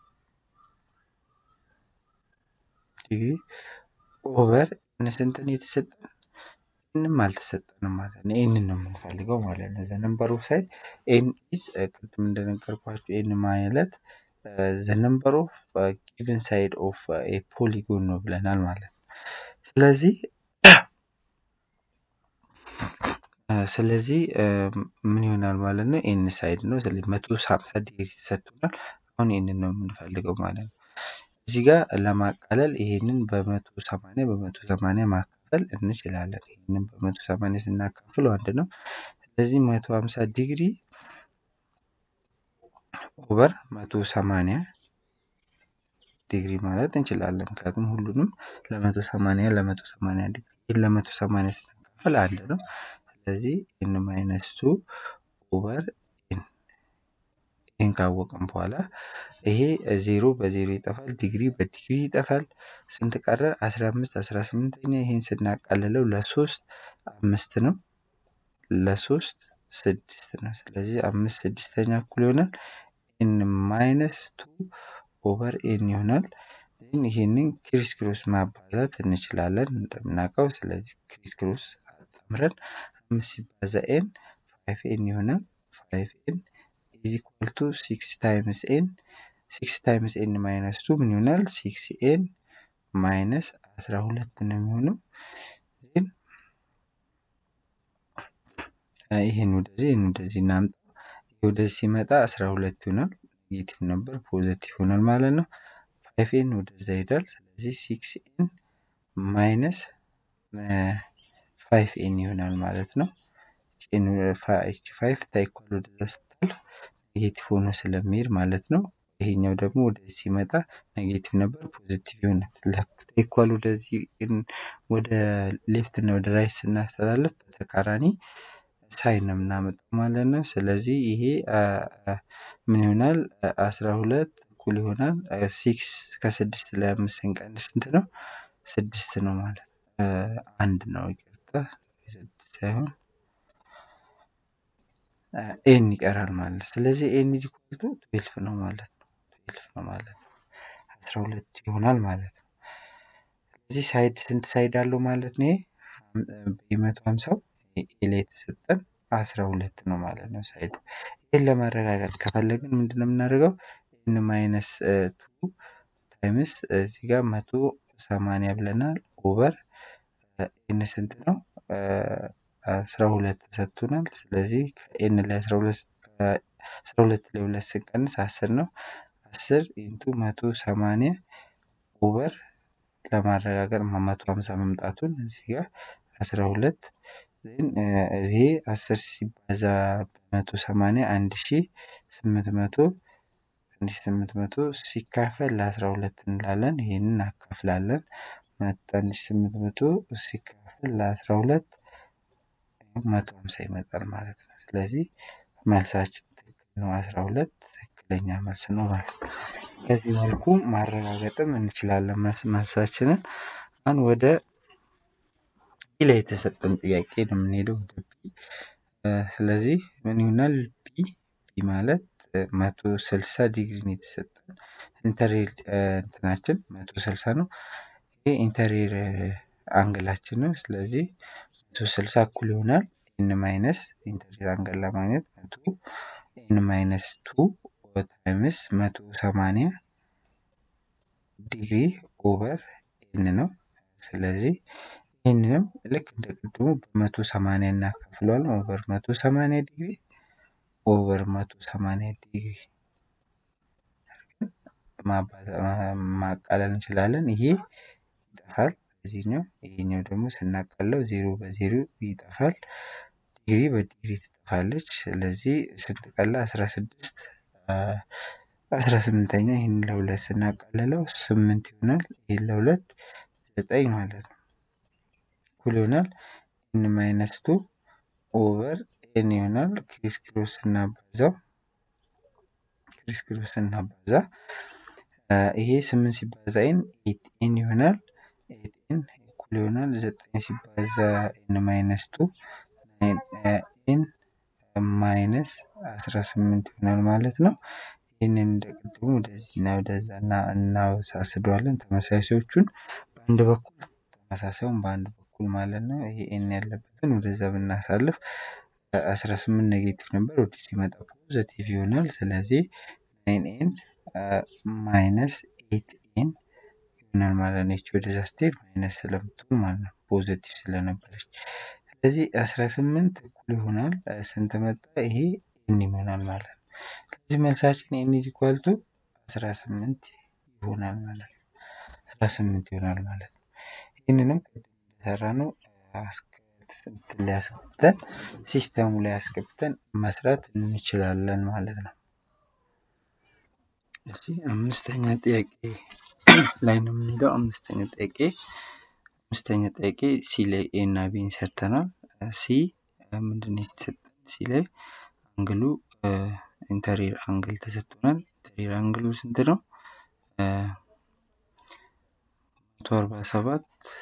ዲግሪ ኦቨር ኤን ስንት ነው የተሰጠን? ኤንም አልተሰጠንም ማለት ነው። ኤንን ነው የምንፈልገው ማለት ነው። ዘ ነምበር ኦፍ ሳይድ ኤን ኢዝ ቅድም እንደነገርኳችሁ ኤን ማለት ዘ ነምበር ኦፍ ጊቨን ሳይድ ኦፍ ኤ ፖሊጎን ነው ብለናል ማለት ነው። ስለዚህ ስለዚህ ምን ይሆናል ማለት ነው? ኤን ሳይድ ነው። ስለዚህ መቶ ሀምሳ ዲግሪ ተሰጥቶናል። አሁን ይህንን ነው የምንፈልገው ማለት ነው። እዚህ ጋር ለማቃለል ይሄንን በመቶ ሰማንያ በመቶ ሰማንያ ማካፈል እንችላለን። ይህንን በመቶ ሰማንያ ስናካፍለው አንድ ነው። ስለዚህ መቶ ሀምሳ ዲግሪ ኦቨር መቶ ሰማንያ ዲግሪ ማለት እንችላለን። ምክንያቱም ሁሉንም ለመቶ ሰማንያ ለመቶ ሰማንያ ዲግሪ ይህን ለመቶ ሰማንያ ስናካፍል አንድ ነው። ስለዚህ ኤን ማይነስ ቱ ኦቨር ኤን ይህን ካወቅን በኋላ ይሄ ዜሮ በዜሮ ይጠፋል፣ ዲግሪ በዲግሪ ይጠፋል። ስንት ቀረ? አስራ አምስት አስራ ስምንተኛ ይህን ስናቃልለው ለሶስት አምስት ነው፣ ለሶስት ስድስት ነው። ስለዚህ አምስት ስድስተኛ እኩል ይሆናል ኤን ማይነስ ቱ ኦቨር ኤን ይሆናል። ይህንን ክሪስ ክሮስ ማባዛት እንችላለን እንደምናውቀው። ስለዚህ ክሪስ ክሮስ አጣምረን አምስት ሲባዛ ኤን ፋይቭ ኤን ይሆናል። ፋይቭ ኤን ኢዝ ኢኳል ቱ ሲክስ ታይምስ ኤን ሲክስ ታይምስ ኤን ማይነስ ቱ ምን ይሆናል? ሲክስ ኤን ማይነስ አስራ ሁለት ነው የሚሆነው። ይህን ወደዚህ ይህን ወደዚህ እናምጣ። ወደዚህ ሲመጣ አስራ ሁለት ይሆናል። ኔጌቲቭ ነበር ፖዘቲቭ ይሆናል ማለት ነው። ፋይቭ ኤን ወደዛ ይሄዳል። ስለዚህ ሲክስ ኤን ማይነስ ፋይቭ ኤን ይሆናል ማለት ነው። ኤች ፋይቭ ታይኳል ወደዛ ስታልፍ ኔጌቲቭ ሆኖ ስለሚሄድ ማለት ነው። ይሄኛው ደግሞ ወደዚህ ሲመጣ ኔጌቲቭ ነበር ፖዚቲቭ ይሆናል። ኢኳል ወደዚህ ወደ ሌፍት እና ወደ ራይት ስናስተላልፍ በተቃራኒ ሳይን ነው የምናመጣው ማለት ነው። ስለዚህ ይሄ ምን ይሆናል? አስራ ሁለት እኩል ይሆናል ሲክስ ከስድስት ላይ አምስት ስንቀንስ ስንት ነው? ስድስት ነው ማለት አንድ ነው። ይቅርታ ስድስት ሳይሆን ኤን ይቀራል ማለት ነው። ስለዚህ ኤን ኢዝ ኢኳል ቱ ትዌልፍ ነው ማለት ነው። ትዌልፍ ነው ማለት ነው። አስራ ሁለት ይሆናል ማለት ነው። ስለዚህ ሳይድ ስንት ሳይድ አለው ማለት ነው? የመቶ ሀምሳው ኤ ላይ የተሰጠን አስራ ሁለት ነው ማለት ነው። ሳይድ ይህን ለማረጋገጥ ከፈለግን ምንድን ነው የምናደርገው? ኤን ማይነስ ቱ ታይምስ እዚህ ጋር መቶ ሰማንያ ብለናል ኦቨር ኤን ስንት ነው? አስራ ሁለት ተሰጥቶናል። ስለዚህ ከኤን ላይ አስራ ሁለት አስራ ሁለት ላይ ሁለት ስንቀንስ አስር ነው። አስር ኢንቱ መቶ ሰማንያ ኦቨር ለማረጋገጥ መቶ ሀምሳ መምጣቱን እዚህ ጋር አስራ ሁለት እዚህ አስር ሲባዛ በመቶ ሰማንያ አንድ ሺ ስምንት መቶ አንድ ሺ ስምንት መቶ ሲካፈል ለአስራ ሁለት እንላለን። ይህንን እናካፍላለን። አንድ ሺ ስምንት መቶ ሲካፈል ለአስራ ሁለት መቶ ሀምሳ ይመጣል ማለት ነው። ስለዚህ መልሳችን ትክክል ነው። አስራ ሁለት ትክክለኛ መልስ ነው ማለት ነው። በዚህ መልኩ ማረጋገጥም እንችላለን መልሳችንን። አሁን ወደ ቢ ላይ የተሰጠን ጥያቄ ነው የምንሄደው ወደ ቢ። ስለዚህ ምን ይሆናል? ቢ ቢ ማለት መቶ ስልሳ ዲግሪ ነው የተሰጠን ኢንተሪር እንትናችን መቶ ስልሳ ነው። ይሄ ኢንተሪር አንግላችን ነው። ስለዚህ መቶ ስልሳ እኩል ይሆናል ኤን ማይነስ ኢንተሪር አንግል ለማግኘት መቶ ኤን ማይነስ ቱ ታይምስ መቶ ሰማንያ ዲግሪ ኦቨር ኤን ነው። ስለዚህ ይህንንም ልክ እንደ ቅድሙ በመቶ ሰማንያ እናካፍለዋለን። ኦቨር መቶ ሰማንያ ዲግሪ ኦቨር መቶ ሰማንያ ዲግሪ ማቃለል እንችላለን። ይሄ ይጠፋል እዚህኛው፣ ይሄኛው ደግሞ ስናቃለው ዜሮ በዜሮ ይጠፋል። ዲግሪ በዲግሪ ትጠፋለች። ስለዚህ ስንት ቀላ? አስራ ስድስት አስራ ስምንተኛ ይህን ለሁለት ስናቃልለው ስምንት ይሆናል። ይህን ለሁለት ዘጠኝ ማለት ነው። እኩል ይሆናል ኤን ማይነስ ቱ ኦቨር ኤን ይሆናል። ክሪስ ክሮስ ስናባዛው ክሪስ ክሮስ ስናባዛ ይሄ ስምንት ሲባዛ ኤን ኤት ኤን ይሆናል። ኤት ኤን እኩል ይሆናል ዘጠኝ ሲባዛ ኤን ማይነስ ቱ ኤን ማይነስ አስራ ስምንት ይሆናል ማለት ነው። ይህንን እንደ ቅድሙ ወደዚህና ወደዛ እናወሳስደዋለን። ተመሳሳዮቹን በአንድ በኩል ተመሳሳዩን በአንድ በኩል ማለት ነው። ይሄ ኤን ያለበትን ወደዛ ብናሳልፍ አስራ ስምንት ኔጌቲቭ ነበር፣ ወደ ሲመጣ ፖዘቲቭ ይሆናል። ስለዚህ ናይን ኤን ማይነስ ኤት ኤን ይሆናል ማለት ነው። ይቺ ወደዛ ስትሄድ ማይነስ ስለምትሆን ማለት ነው፣ ፖዘቲቭ ስለነበረች። ስለዚህ አስራ ስምንት እኩል ይሆናል ስንት መጣ? ይሄ ኤን ይሆናል ማለት ነው። ስለዚህ መልሳችን ኤን ኢዝ ኢኳል ቱ አስራ ስምንት ይሆናል ማለት ነው። አስራ ስምንት ይሆናል ማለት ነው። ይህንንም ቅድም እንደሰራ ነው ላይ አስገብተን ሲስተሙ ላይ አስገብተን መስራት እንችላለን ማለት ነው። እሺ አምስተኛ ጥያቄ ላይ ነው የምንሄደው። አምስተኛ ጥያቄ አምስተኛ ጥያቄ ሲ ላይ ኤ እና ቢን ሰርተናል። ሲ ምንድን ነው የተሰጠን? ሲ ላይ አንግሉ ኢንተሪር አንግል ተሰጥቶናል። ኢንተሪር አንግሉ ስንት ነው? መቶ አርባ ሰባት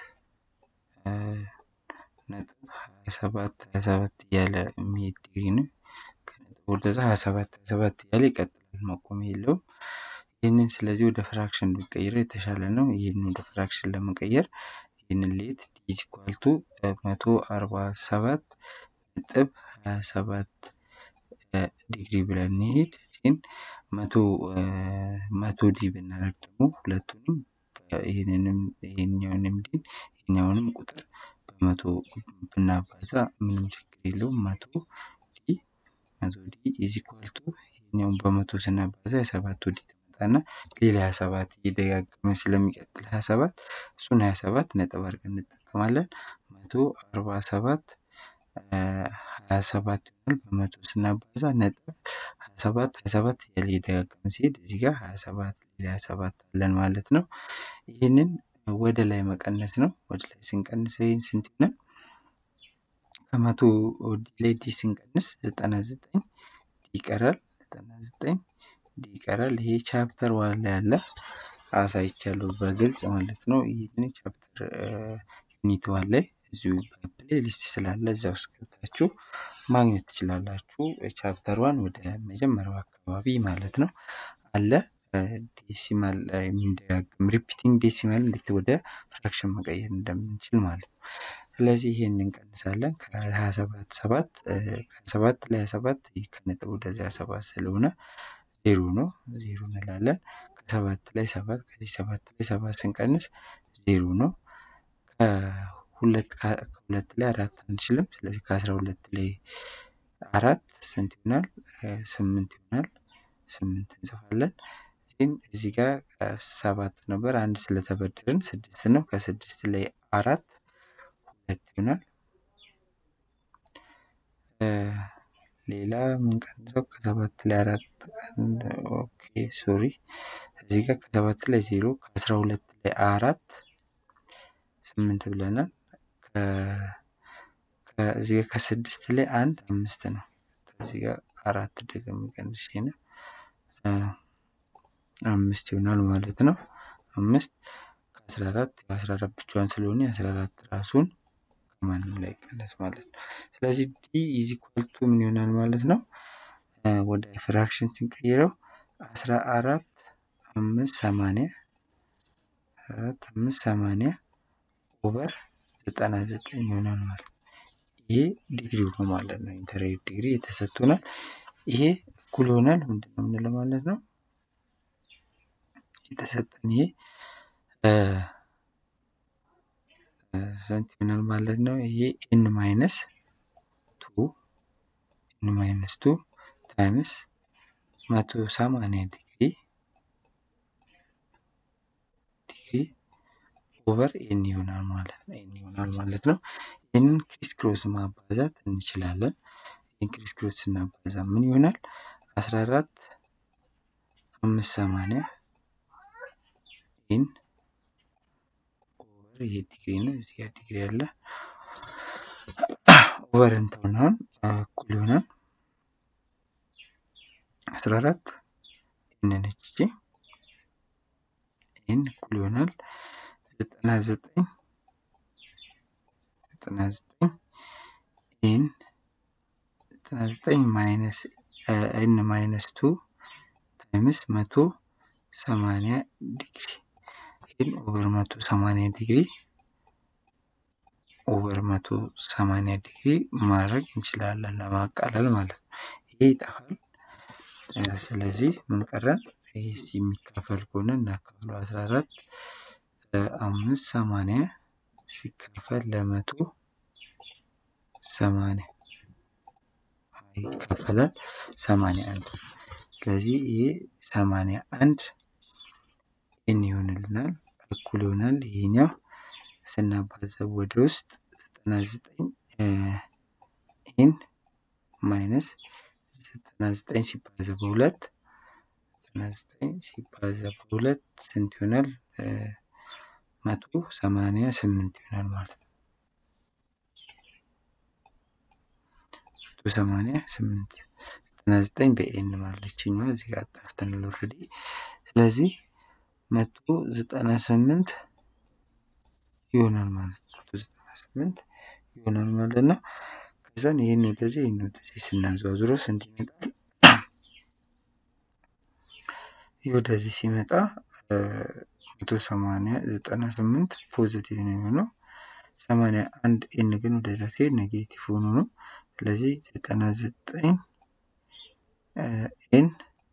ነጥብ ሀያ ሰባት ሀያ ሰባት እያለ የሚሄድ ዲግሪ ነው። ከነጥብ ወደዛ ሀያ ሰባት ሀያ ሰባት እያለ ይቀጥላል፣ መቆሚያ የለውም። ይህንን ስለዚህ ወደ ፍራክሽን ብንቀይረው የተሻለ ነው። ይህንን ወደ ፍራክሽን ለመቀየር ይህንን ሌት ኢዝ ኢኳል ቱ መቶ አርባ ሰባት ነጥብ ሀያ ሰባት ዲግሪ ብለን እንሄድ ግን መቶ መቶ ዲ ብናደርግ ደግሞ ሁለቱንም ይህንንም ይህኛውንም ዲን ይህኛውንም ቁጥር በመቶ ብናባዛ ምንም ችግር የለውም። መቶ ዲ መቶ ዲ ኢዝ ኢኳል ቱ ይህኛውን በመቶ ስናባዛ የሰባቱ ዲ ትመጣና ሌላ ሀያ ሰባት እየደጋገመ ስለሚቀጥል ሀያ ሰባት እሱን ሀያ ሰባት ነጥብ አድርገን እንጠቀማለን። መቶ አርባ ሰባት ሀያ ሰባት ይሆናል። በመቶ ስናባዛ ነጥብ ሀያ ሰባት ሀያ ሰባት እያለ እየደጋገመ ሲሄድ እዚህ ጋር ሀያ ሰባት ሌላ ሀያ ሰባት አለን ማለት ነው። ይህንን ወደ ላይ መቀነስ ነው። ወደ ላይ ስንቀንስ ይህን ስንት ይሆናል? ከመቶ ላይ ዲ ስንቀንስ ዘጠና ዘጠኝ ዲ ይቀራል። ዘጠና ዘጠኝ ዲ ይቀራል። ይሄ ቻፕተር ዋን ላይ ያለ አሳይቻለሁ በግልጽ ማለት ነው። ይህንን ቻፕተር ዩኒት ዋን ላይ እዚሁ በፕሌሊስት ስላለ እዛ ውስጥ ገብታችሁ ማግኘት ትችላላችሁ። ቻፕተር ዋን ወደ መጀመሪያው አካባቢ ማለት ነው አለ ዴሲማል የሚደጋግም ሪፒቲንግ ዴሲማል እንዴት ወደ ፍራክሽን መቀየር እንደምንችል ማለት ነው። ስለዚህ ይሄን እንቀንሳለን ከሀያ ሰባት ሰባት ከሀያ ሰባት ላይ ሀያ ሰባት ከነጥብ ወደዚህ ሀያ ሰባት ስለሆነ ዜሮ ነው ዜሮ እንላለን። ከሰባት ላይ ሰባት ከዚህ ሰባት ላይ ሰባት ስንቀንስ ዜሮ ነው። ከሁለት ከሁለት ላይ አራት አንችልም። ስለዚህ ከአስራ ሁለት ላይ አራት ስንት ይሆናል? ስምንት ይሆናል። ስምንት እንጽፋለን። ግን እዚህ ጋር ሰባት ነበር አንድ ስለተበደርን ስድስት ነው። ከስድስት ላይ አራት ሁለት ይሆናል። ሌላ የምንቀንሰው ከሰባት ላይ አራት ኦኬ ሶሪ እዚህ ጋር ከሰባት ላይ ዜሮ ከአስራ ሁለት ላይ አራት ስምንት ብለናል። ከዚህ ጋር ከስድስት ላይ አንድ አምስት ነው። ከዚህ ጋር አራት ደግሞ ቀንሽ ነው አምስት ይሆናል ማለት ነው። አምስት ከአስራ አራት አስራ አራት ብቻዋን ስለሆነ አስራ አራት ራሱን ከማንም ላይ ቀነስ ማለት ነው። ስለዚህ ዲ ኢዝ ኢኳል ቱ ምን ይሆናል ማለት ነው? ወደ ፍራክሽን ስንቀይረው አስራ አራት አምስት ሰማንያ አራት አምስት ሰማንያ ኦቨር ዘጠና ዘጠኝ ይሆናል ማለት ነው። ይሄ ዲግሪው ነው ማለት ነው። ኢንተርኔት ዲግሪ የተሰጥቶናል። ይሄ እኩል ይሆናል ምንድን ነው የምንለው ማለት ነው? የተሰጠን ይሄ ስንት ይሆናል ማለት ነው? ይሄ ኤን ማይነስ ቱ ኤን ማይነስ ቱ ታይምስ መቶ ሰማንያ ዲግሪ ዲግሪ ኦቨር ኤን ይሆናል ማለት ነው። ኤን ይሆናል ማለት ነው። ይህንን ክሪስ ክሮስ ማባዛት እንችላለን። ይህን ክሪስ ክሮስ ስናባዛ ምን ይሆናል? አስራ አራት አምስት ሰማንያ ኤን ኦቨር ይሄ ዲግሪ ነው። እዚህ ጋር ዲግሪ አለ። ኦቨር እንተውናውን እኩል ይሆናል አስራ አራት ኤን ነች እቺ ኤን እኩል ይሆናል ዘጠና ዘጠኝ ዘጠና ዘጠኝ ኤን ዘጠና ዘጠኝ ማይነስ ኤን ማይነስ ቱ ታይምስ መቶ ሰማንያ ዲግሪ ኤን ኦቨር መቶ ሰማንያ ዲግሪ ኦቨር መቶ ሰማንያ ዲግሪ ማድረግ እንችላለን ለማቃለል ማለት ነው። ይሄ ይጠፋል። ስለዚህ ምን ቀረን? ይህ የሚካፈል ከሆነ እናካፍለው አስራ አራት አምስት ሰማንያ ሲካፈል ለመቶ ሰማንያ ይካፈላል ሰማንያ አንድ ስለዚህ ይሄ ሰማንያ አንድ ኤን ይሆንልናል እኩል ይሆናል ይሄኛው ስናባዘብ ወደ ውስጥ ዘጠና ዘጠኝ ኤን ማይነስ ዘጠና ዘጠኝ ሲባዛ በሁለት ዘጠና ዘጠኝ ሲባዛ በሁለት ስንት ይሆናል? መቶ ሰማንያ ስምንት ይሆናል ማለት ነው። መቶ ሰማንያ ስምንት ዘጠና ዘጠኝ በኤን ማለችኝ እዚህ ጋር ጠፍተናል ኦልሬዲ። ስለዚህ መቶ ዘጠና ስምንት ይሆናል ማለት ነው። መቶ ዘጠና ስምንት ይሆናል ማለት ነው። ከዛን ይህን ወደዚህ ይህን ወደዚህ ስናዘዋዝረው ስንት ይመጣል? ይህ ወደዚህ ሲመጣ መቶ ሰማንያ ዘጠና ስምንት ፖዚቲቭ ነው የሆነው። ሰማንያ አንድ ኤን ግን ወደዛ ሲሄድ ኔጌቲቭ ሆኖ ነው። ስለዚህ ዘጠና ዘጠኝ ኤን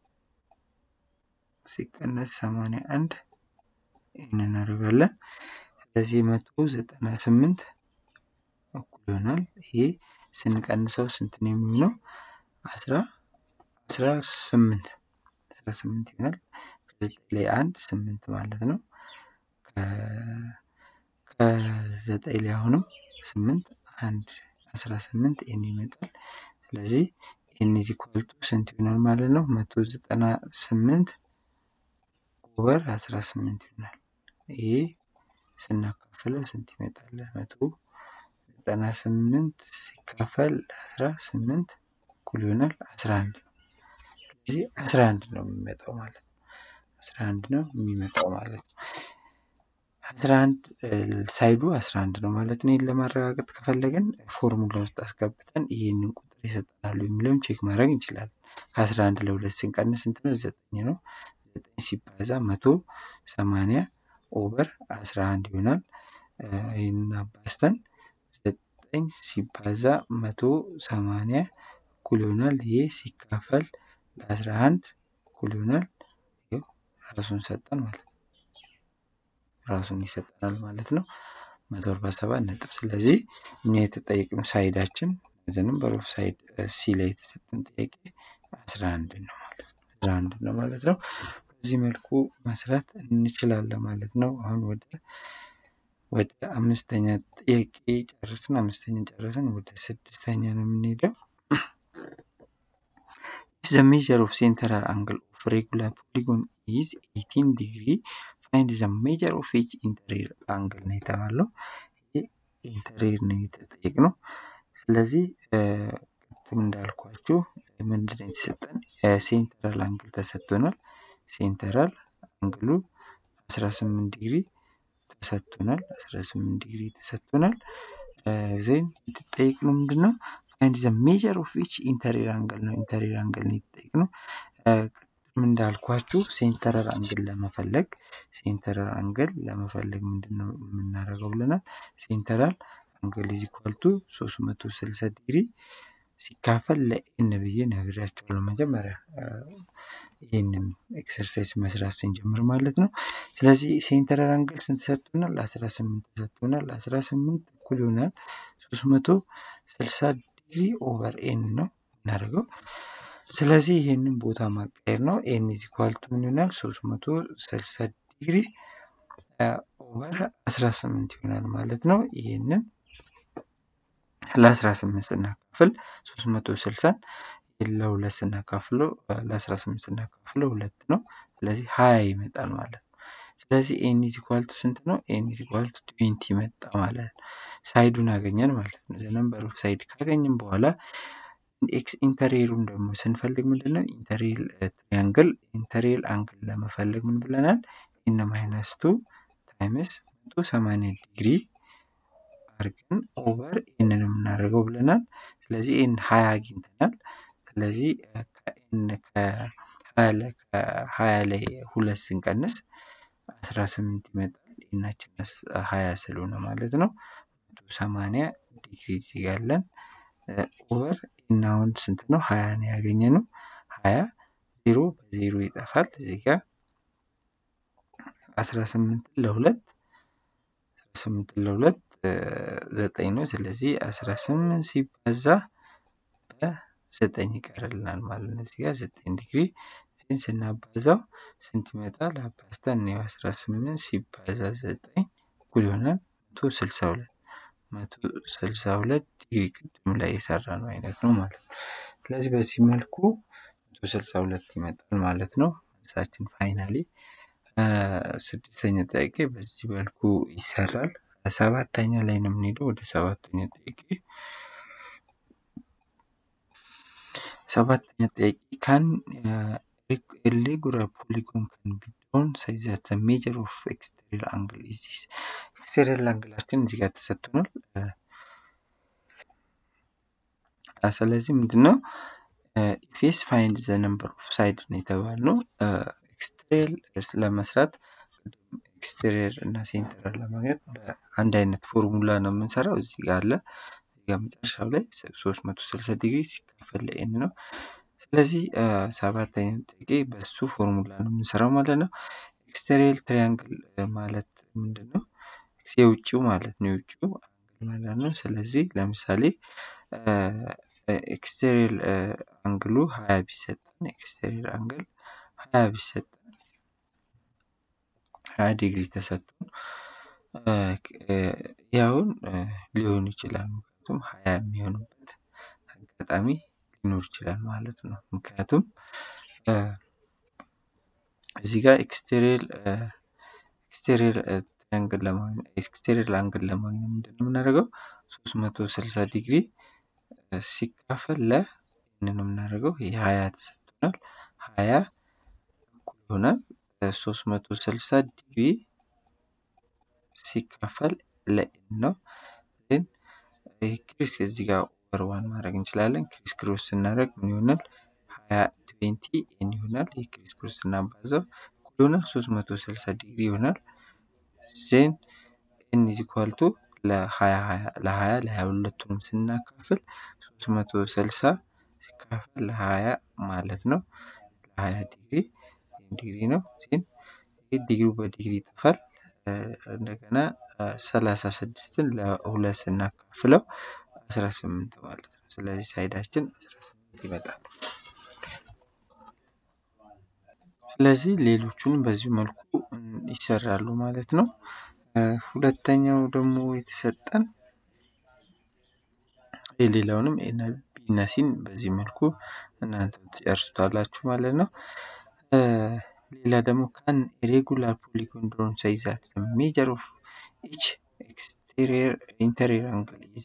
ሲቀነስ ሰማንያ አንድ ኤን እናደርጋለን። ስለዚህ መቶ ዘጠና ስምንት እኩል ይሆናል። ይሄ ስንቀንሰው ስንት ነው የሚሆነው? አስራ አስራ ስምንት አስራ ስምንት ይሆናል። ከዘጠኝ ላይ አንድ ስምንት ማለት ነው። ከዘጠኝ ላይ አሁንም ስምንት አንድ አስራ ስምንት ኤን ይመጣል። ስለዚህ ኤን ኢዝ ኢኳል ቱ ስንት ይሆናል ማለት ነው? መቶ ዘጠና ስምንት ኦቨር አስራ ስምንት ይሆናል። ይሄ ስናካፍለው ስንት ይመጣል? መቶ ዘጠና ስምንት ሲካፈል አስራ ስምንት እኩል ይሆናል አስራ አንድ ነው። ስለዚህ አስራ አንድ ነው የሚመጣው ማለት ነው። አስራ አንድ ነው የሚመጣው ማለት ነው። አስራ አንድ ሳይዱ አስራ አንድ ነው ማለት ነው። ይህን ለማረጋገጥ ከፈለግን ፎርሙላ ውስጥ አስገብተን ይህንን ቁጥር ይሰጠናሉ የሚለውን ቼክ ማድረግ እንችላለን። ከአስራ አንድ ለሁለት ስንቀንስ ስንት ነው? ዘጠኝ ነው። ዘጠኝ ሲባዛ መቶ ሰማንያ ኦቨር አስራ አንድ ይሆናል። ይህንን አባዝተን ዘጠኝ ሲባዛ መቶ ሰማንያ እኩል ይሆናል። ይሄ ሲካፈል ለአስራ አንድ እኩል ይሆናል። ይኸው ራሱን ሰጠን ማለት ነው። ራሱን ይሰጠናል ማለት ነው። መቶ አርባ ሰባት ነጥብ። ስለዚህ እኛ የተጠየቅነው ሳይዳችን ዝንም በሮፍ ሳይድ ሲ ላይ የተሰጠን ጥያቄ አስራ አንድ ነው ማለት ነው። አስራ አንድ ነው ማለት ነው። በዚህ መልኩ መስራት እንችላለን ማለት ነው። አሁን ወደ ወደ አምስተኛ ጥያቄ ጨረስን። አምስተኛ ጨረስን። ወደ ስድስተኛ ነው የምንሄደው። ዘ ሜጀር ኦፍ ሴንተራል አንግል ኦፍ ሬጉላር ፖሊጎን ኢዝ 18 ዲግሪ ፋይንድ ዘ ሜጀር ኦፍ ኢች ኢንተሪር አንግል ነው የተባለው። ይህ ኢንተሪር ነው የተጠየቅነው። ስለዚህ ቅድም እንዳልኳችሁ ምንድን ነው የተሰጠን? ሴንተራል አንግል ተሰጥቶናል። ሴንተራል አንግሉ 18 ዲግሪ ተሰጥቶናል። 18 ዲግሪ ተሰጥቶናል። ዜን የተጠየቅነው ምንድን ነው? ፋይንድ ዘ ሜጀር ኦፍ ኢች ኢንተሪር አንግል ነው። ኢንተሪር አንግል ነው የተጠየቅነው። ቅድም እንዳልኳችሁ ሴንተራል አንግል ለመፈለግ ሴንተራል አንግል ለመፈለግ ምንድን ነው የምናደርገው ብለናል። ሴንተራል አንግል ኢዝ ኢኳል ቱ 360 ዲግሪ ሲካፈል ለኤን ብዬ ነግሬያቸዋለሁ መጀመሪያ ይህንን ኤክሰርሳይዝ መስራት ስንጀምር ማለት ነው። ስለዚህ ሴንተራል አንግል ስንት ሰጥቶናል? 18 ተሰጥቶናል። 18 እኩል ይሆናል 360 ዲግሪ ኦቨር ኤን ነው እናደርገው። ስለዚህ ይህንን ቦታ ማቀየር ነው። ኤን ኢዝ ኢኳል ቱ ምን ይሆናል? 360 ዲግሪ ኦቨር 18 ይሆናል ማለት ነው። ይህንን ለ18 ስናካፍል 360 ለሁለት ስናካፍለው ለ18 ስናካፍለው ሁለት ነው። ስለዚህ ሀያ ይመጣል ማለት ነው። ስለዚህ ኤን ኢዝ ኢኳል ቱ ስንት ነው? ኤን ኢዝ ኢኳል ቱ ትዌንቲ መጣ ማለት ነው። ሳይዱን አገኘን ማለት ነው። ነምበር ኦፍ ሳይድ ካገኘን በኋላ ኤክስ ኢንተሪየሩን ደግሞ ስንፈልግ ምንድን ነው ኢንተሪየል ትሪያንግል ኢንተሪየል አንግል ለመፈለግ ምን ብለናል? ኤን ማይነስ ቱ ታይምስ መቶ ሰማንያ ዲግሪ አድርገን ኦቨር ኤን ነው የምናደርገው ብለናል። ስለዚህ ኤን ሀያ አግኝተናል። ስለዚህ ከሀያ ላይ ሁለት ስንቀንስ አስራ ስምንት ይመጣል። ኤናችን ሀያ ስለሆነ ማለት ነው። መቶ ሰማንያ ዲግሪ እዚህ ጋር አለን። ኦቨር ኤን አሁን ስንት ነው? ሀያ ነው ያገኘ ነው። ሀያ ዜሮ በዜሮ ይጠፋል። እዚህ ጋር አስራ ስምንት ለሁለት አስራ ስምንት ለሁለት ዘጠኝ ነው። ስለዚህ አስራ ስምንት ሲባዛ በዘጠኝ ይቀርልናል ማለት ነው። እዚህ ጋር ዘጠኝ ዲግሪ ይህን ስናባዛው ስንት ይመጣል? አባዝተን ነው አስራ ስምንት ሲባዛ ዘጠኝ እኩል ይሆናል መቶ ስልሳ ሁለት መቶ ስልሳ ሁለት ዲግሪ ቅድም ላይ የሰራ ነው አይነት ነው ማለት ነው። ስለዚህ በዚህ መልኩ መቶ ስልሳ ሁለት ይመጣል ማለት ነው። መልሳችን ፋይናሊ ስድስተኛ ጥያቄ በዚህ መልኩ ይሰራል። ሰባተኛ ላይ ነው የምንሄደው። ወደ ሰባተኛ ጥያቄ ሰባተኛ ጥያቄ ካን ሬጉላር ፖሊጎን ካን ቢ ድሮን ሳይዝ ዘ ሜጀር ኦፍ ኤክስቴሪየር አንግል ኢዝ ዚስ። ኤክስቴሪየር አንግላችን እዚህ ጋር ተሰጥቶናል። ስለዚህ ምንድነው ኢፌስ ፋይንድ ዘ ነምበር ኦፍ ሳይድ ነው የተባልነው። ኤክስቴሪየር ለመስራት ኤክስቴሪየር እና ሴንተር ለማግኘት በአንድ አይነት ፎርሙላ ነው የምንሰራው። እዚህ ጋር አለ። እዚህ ጋር መጨረሻው ላይ 360 ዲግሪ ሲካፈል ለኤን ነው። ስለዚህ ሰባተኛ ጥያቄ በሱ ፎርሙላ ነው የምንሰራው ማለት ነው። ኤክስቴሪየር ትሪያንግል ማለት ምንድን ነው? የውጭው ማለት ነው። የውጭው አንግል ማለት ነው። ስለዚህ ለምሳሌ ኤክስቴሪየር አንግሉ ሀያ ቢሰጠን ኤክስቴሪየር አንግል ሀያ ቢሰጠን ሀያ ዲግሪ ተሰጥቶን ይህ አሁን ሊሆን ይችላል ምክንያቱም ሀያ የሚሆንበት አጋጣሚ ሊኖር ይችላል ማለት ነው። ምክንያቱም እዚህ ጋር ኤክስቴሪየር ኤክስቴሪየር አንግል ለማግኘት ኤክስቴሪየር አንግል ለማግኘት ምንድን ነው የምናደርገው? ሶስት መቶ ስልሳ ዲግሪ ሲካፈል ለ ይህንን ነው የምናደርገው ይህ ሀያ ተሰጥቶናል ሀያ እኩል ይሆናል ሶስት መቶ ስልሳ ዲግሪ ሲካፈል ለኤን ነው። ግን ይህ ክሪስ እዚህ ጋር ኦቨር ዋን ማድረግ እንችላለን። ክሪስ ክሮስ ስናደርግ ምን ይሆናል? ሀያ ትዌንቲ ኤን ይሆናል። ይህ ክሪስ ክሮስ ስናባዛው እኩል ይሆናል ሶስት መቶ ስልሳ ዲግሪ ይሆናል። ዜን ኤን ኢዝ ኢኳል ቱ ለሀያ ለሀያ ለሀያ ሁለቱንም ስናካፍል ሶስት መቶ ስልሳ ሲካፈል ለሀያ ማለት ነው። ለሀያ ዲግሪ ዲግሪ ነው። ዜን ይህ ዲግሪው በዲግሪ ይጠፋል። እንደገና ሰላሳ ስድስትን ለሁለት ስናካፍለው አስራ ስምንት ማለት ነው። ስለዚህ ሳይዳችን አስራ ስምንት ይመጣል። ስለዚህ ሌሎቹንም በዚሁ መልኩ ይሰራሉ ማለት ነው። ሁለተኛው ደግሞ የተሰጠን የሌላውንም ቢና ሲን በዚህ መልኩ እናንተ ትጨርሱታላችሁ ማለት ነው። ሌላ ደግሞ ካን ሬጉላር ፖሊጎን ድሮን ሳይዛት ሜጀር ኦፍ ኢች ኤክስቴሪየር ኢንተሪየር አንግል ኢዝ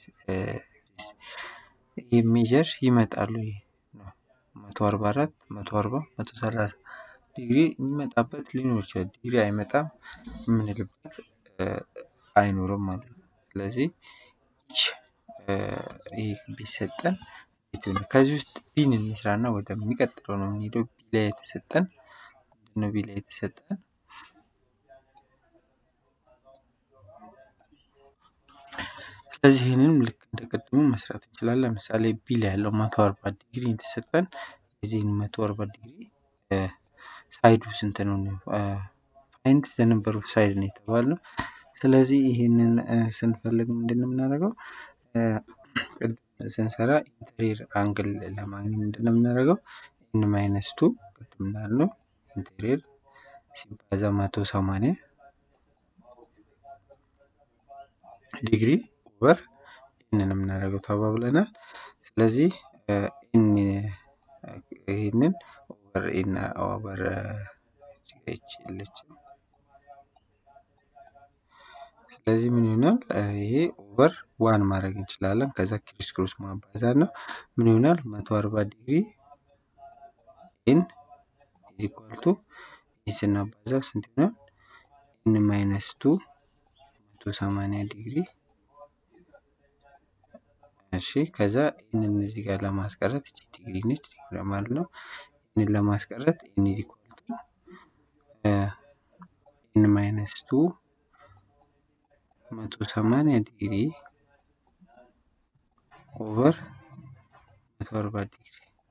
ይህ ሜጀር ይመጣሉ። ይሄ ነው መቶ አርባ አራት መቶ አርባ መቶ ሰላሳ ዲግሪ የሚመጣበት ሊኖር ይችላል። ዲግሪ አይመጣም የምንልበት አይኖርም ማለት ነው። ስለዚህ ኢች ይህ ቢሰጠን ከዚህ ውስጥ ቢን እንስራና ወደሚቀጥለው ነው የምንሄደው። ቢ ላይ የተሰጠን ምንድነው? ቢ ላይ የተሰጠን ስለዚህ ይህንንም ልክ እንደ ቅድሙ መስራት እንችላለን። ለምሳሌ ቢ ላይ ያለው መቶ አርባ ዲግሪ የተሰጠን የዚህን መቶ አርባ ዲግሪ ሳይዱ ስንት ነው? ፋይንድ ዘ ነምበር ኦፍ ሳይድ ነው የተባልነው። ስለዚህ ይህንን ስንፈልግ ምንድን ነው የምናደርገው? ስንሰራ ኢንቴሪየር አንግል ለማግኘት ምንድን ነው የምናደርገው? ኤን ማይነስ ቱ ቅድም እንዳልነው ኢንቴሪየር ሲባዛ መቶ ሰማንያ ዲግሪ ኦቨር ኤንን የምናደርገው ተባብለናል። ስለዚህ ይህንን ኦቨር ኤን ኦቨር የለችም። ስለዚህ ምን ይሆናል? ይሄ ኦቨር ዋን ማድረግ እንችላለን። ከዛ ክሪስ ክሮስ ማባዛት ነው። ምን ይሆናል? መቶ አርባ ዲግሪ ኤን ኢዝ ኢኳል ቱ ይህ ስናባዛው ስንት ይሆናል? ኤን ማይነስ ቱ መቶ ሰማንያ ዲግሪ እሺ ከዛ ይህንን እዚህ ጋር ለማስቀረት እቺ ዲግሪ ነች ዲግሪ ማለት ነው። ይህንን ለማስቀረት ኤን ኢዝ ኢኳል ቱ ኤን ማይነስ ቱ መቶ ሰማንያ ዲግሪ ኦቨር መቶ አርባ ዲግሪ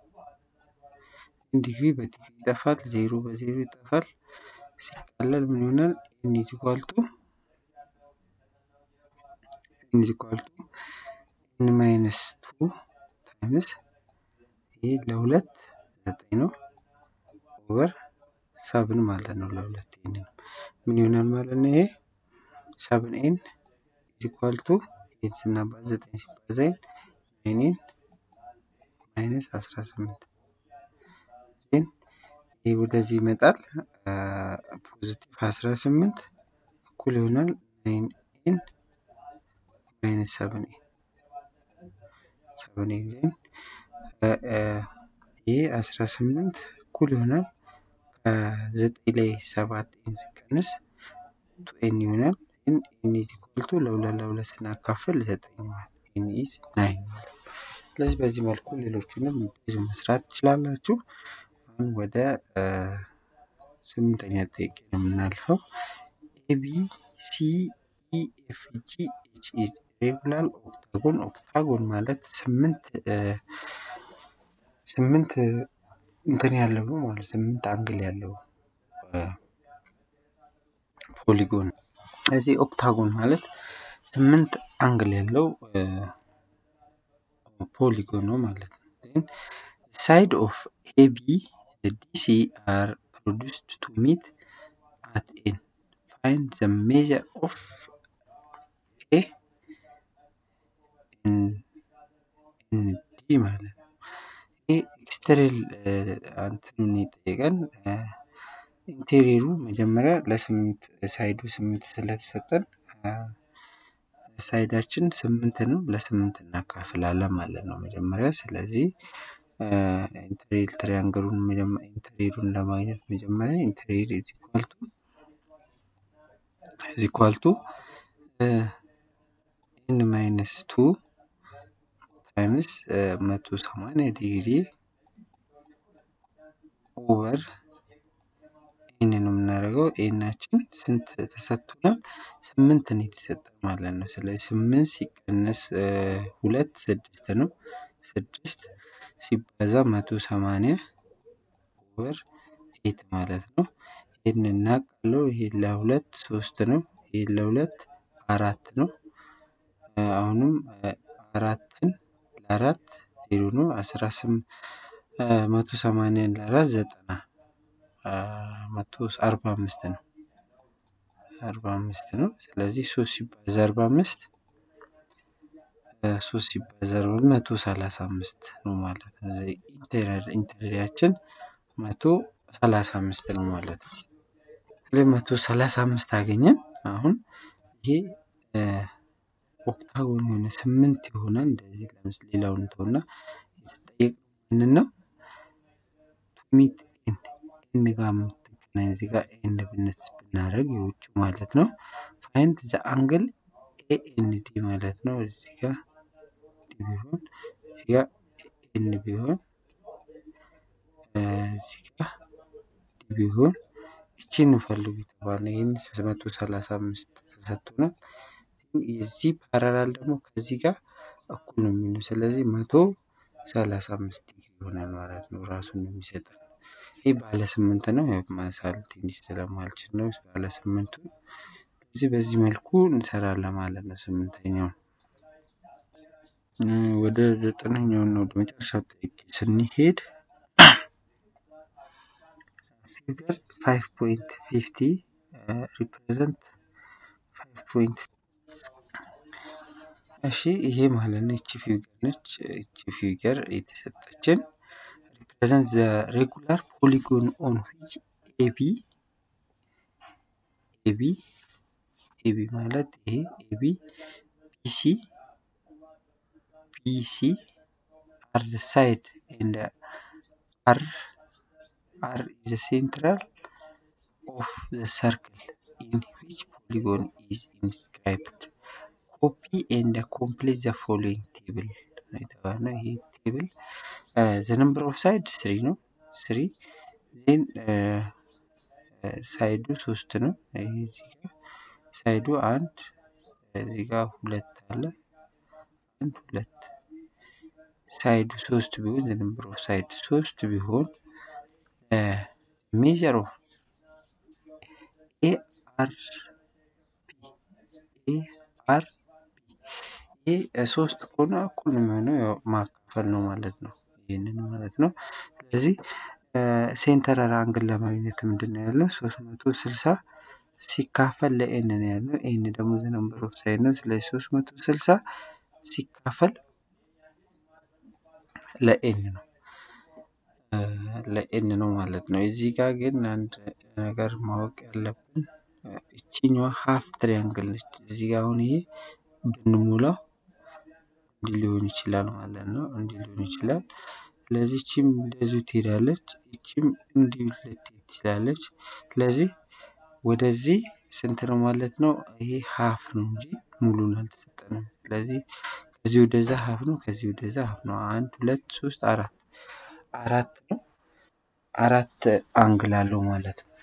ዲግሪ በዲግሪ ይጠፋል። ዜሮ በዜሮ ይጠፋል። ሲቀለል ምን ይሆናል? ኤን ኢዝ ኢኳል ቱ ኤን ኢዝ ኢኳል ቱ ኤን ማይነስ ቱ ታይምስ ይሄ ለሁለት ዘጠኝ ነው ኦቨር ሰብን ማለት ነው። ለሁለት ኤን ነው ምን ይሆናል ማለት ነው? ይሄ ሰብን ኤን ኢዝ ኢኳል ቱ ኤን ስናባዛ ዘጠኝ ሲባዛ ኤን ናይን ኤን ማይነስ አስራ ስምንት ዜን ይህ ወደዚህ ይመጣል። ፖዚቲቭ አስራ ስምንት እኩል ይሆናል ናይን ኤን ማይነስ ሰብን ኤን ሰብን ኤን ዜን ይህ አስራ ስምንት እኩል ይሆናል ከዘጠኝ ላይ ሰባት ኤን ሲቀንስ ቱ ኤን ይሆናል። ኤን ኤን ኢዝ ኢኳል ቱ ለሁለት ለሁለት ስናካፍል ዘጠኝ ማለት ኤን ኢዝ ናይን ማለት ስለዚህ በዚህ መልኩ ሌሎቹንም ብዙ መስራት ትችላላችሁ። አሁን ወደ ስምንተኛ ጥያቄ ነው የምናልፈው። ኤቢ ሲ ኢ ኤፍ ጂ ኤች ኢዝ ሬጉላር ኦክታጎን ኦክታጎን ማለት ስምንት ስምንት እንትን ያለው ነው ማለት ስምንት አንግል ያለው ፖሊጎን ስለዚህ ኦክታጎን ማለት ስምንት አንግል ያለው ፖሊጎን ነው ማለት ነው። ሳይድ ኦፍ ኤቢ ዲሲ አር ፕሮዲውስድ ቱ ሚት አት ኤን ፋይንድ ዘ ሜጀር ኦፍ ኤንዲ ማለት ነው። ይህ ኤክስተሪል አንትኑን የጠየቀን ኢንቴሪየሩ መጀመሪያ ለስምንት ሳይዱ ስምንት ስለተሰጠን ሳይዳችን ስምንት ነው ለስምንት እናካፍላለን ማለት ነው መጀመሪያ ስለዚህ ኢንቴሪየር ትሪያንግሉን ኢንቴሪየሩን ለማግኘት መጀመሪያ ኢንቴሪየር ኢዝ ኢኳል ቱ ኢዝ ኢኳል ቱ ኤን ማይነስ ቱ ታይምስ መቶ ሰማንያ ዲግሪ ኦቨር ኤን ነው የምናደርገው። ኤናችን ስንት ተሰጥቶናል? ስምንት ነው የተሰጠ ማለት ነው። ስለዚህ ስምንት ሲቀነስ ሁለት ስድስት ነው። ስድስት ሲባዛ መቶ ሰማንያ ኦቨር ኤት ማለት ነው። ይህን እናውቃለው። ይሄ ለሁለት ሶስት ነው። ይሄ ለሁለት አራት ነው። አሁንም አራትን ለአራት ዜሮ ነው። አስራ ስምንት መቶ ሰማንያን ለአራት ዘጠና መቶ አርባ አምስት ነው። አርባ አምስት ነው። ስለዚህ ሶስት ሲባዛ አርባ አምስት ሶስት ሲባዛ አርባ መቶ ሰላሳ አምስት ነው ማለት ነው። ኢንቴሪያችን መቶ ሰላሳ አምስት ነው ማለት ነው። ስለዚህ መቶ ሰላሳ አምስት አገኘን። አሁን ይሄ ኦክታጎን የሆነ ስምንት የሆነ እንደዚህ ለምስ ሌላውን ተውና የተጠየቅንን ነው ሚት ኤን ኤን ጋር የምትገናኝ እዚህ ጋር ኤን ብነት ብናደርግ የውጭ ማለት ነው። ፋይንድ ዘ አንግል ኤኤንዲ ማለት ነው። እዚህ ጋር ዲ ቢሆን እዚህ ጋር ኤን ቢሆን እዚህ ጋር ዲ ቢሆን ይቺን እንፈልጉ የተባለ ይህን መቶ ሰላሳ አምስት ተሰጥቶናል። የዚህ ፓራላል ደግሞ ከዚህ ጋር እኩል ነው የሚሆነው። ስለዚህ መቶ ሰላሳ አምስት ዲግሪ ይሆናል ማለት ነው። ራሱን ነው የሚሰጠን። ይህ ባለ ስምንት ነው። ማሳል ትንሽ ስለማልችል ነው ባለ ስምንቱን። ስለዚህ በዚህ መልኩ እንሰራለን ማለት ነው። ስምንተኛውን ወደ ዘጠነኛውን ነው ወደ መጨረሻው ጥያቄ ስንሄድ ፊገር ፋይቭ ፖይንት ፊፍቲ ሪፕሬዘንት ፋይቭ ፖይንት እሺ ይሄ ማለት ነው። እቺ ፊገር ነች። እቺ ፊገር የተሰጠችን ሪፕሬዘንት ዘ ሬጉላር ፖሊጎን ኦን ዊች ኤቢ ኤቢ ኤቢ ማለት ይሄ ኤቢ ቢሲ ቢሲ አር ዘ ሳይድ ኤንድ አር አር ኢዝ ዘ ሴንትራል ኦፍ ዘ ሰርክል ኢን ዊች ፖሊጎን ኢዝ ኢንስክራይብድ ኮፒ ኤንድ ኮምፕሊት ዘ ፎሎዊንግ ቴብል የተባለው ይሄ ቴብል ዘ ነምበር ኦፍ ሳይድ ስሪ ነው። ስሪ ዜን ሳይዱ ሶስት ነው። ይሄ እዚህ ጋር ሳይዱ አንድ እዚህ ጋር ሁለት አለ። አንድ ሁለት ሳይዱ ሶስት ቢሆን ዘ ነምበር ኦፍ ሳይድ ሶስት ቢሆን ሜጀር ኦፍ ኤ አር ኤ አር ይህ ሶስት ከሆነ እኩል ነው የሚሆነው ያው ማካፈል ነው ማለት ነው። ይህንን ማለት ነው። ስለዚህ ሴንተራል አንግል ለማግኘት ምንድን ነው ያለው? ሶስት መቶ ስልሳ ሲካፈል ለኤን ነው ያለው። ኤን ደግሞ ዘ ነምበር ኦፍ ሳይድ ነው። ስለዚህ ሶስት መቶ ስልሳ ሲካፈል ለኤን ነው ለኤን ነው ማለት ነው። እዚህ ጋር ግን አንድ ነገር ማወቅ ያለብን እቺኛዋ ሀፍ ትሪያንግል ነች። እዚህ ጋር አሁን ይሄ ብንሞላው እንዲህ ሊሆን ይችላል ማለት ነው። እንዲህ ሊሆን ይችላል። ስለዚህ እቺም እንደዚሁ ትሄዳለች። እቺም እንዲሁ ልትሄድ ትችላለች። ስለዚህ ወደዚህ ስንት ነው ማለት ነው? ይሄ ሀፍ ነው እንጂ ሙሉን አልተሰጠንም። ስለዚህ ከዚህ ወደዛ ሀፍ ነው፣ ከዚህ ወደዛ ሀፍ ነው። አንድ ሁለት ሶስት አራት አራት ነው። አራት አንግል አለው ማለት ነው።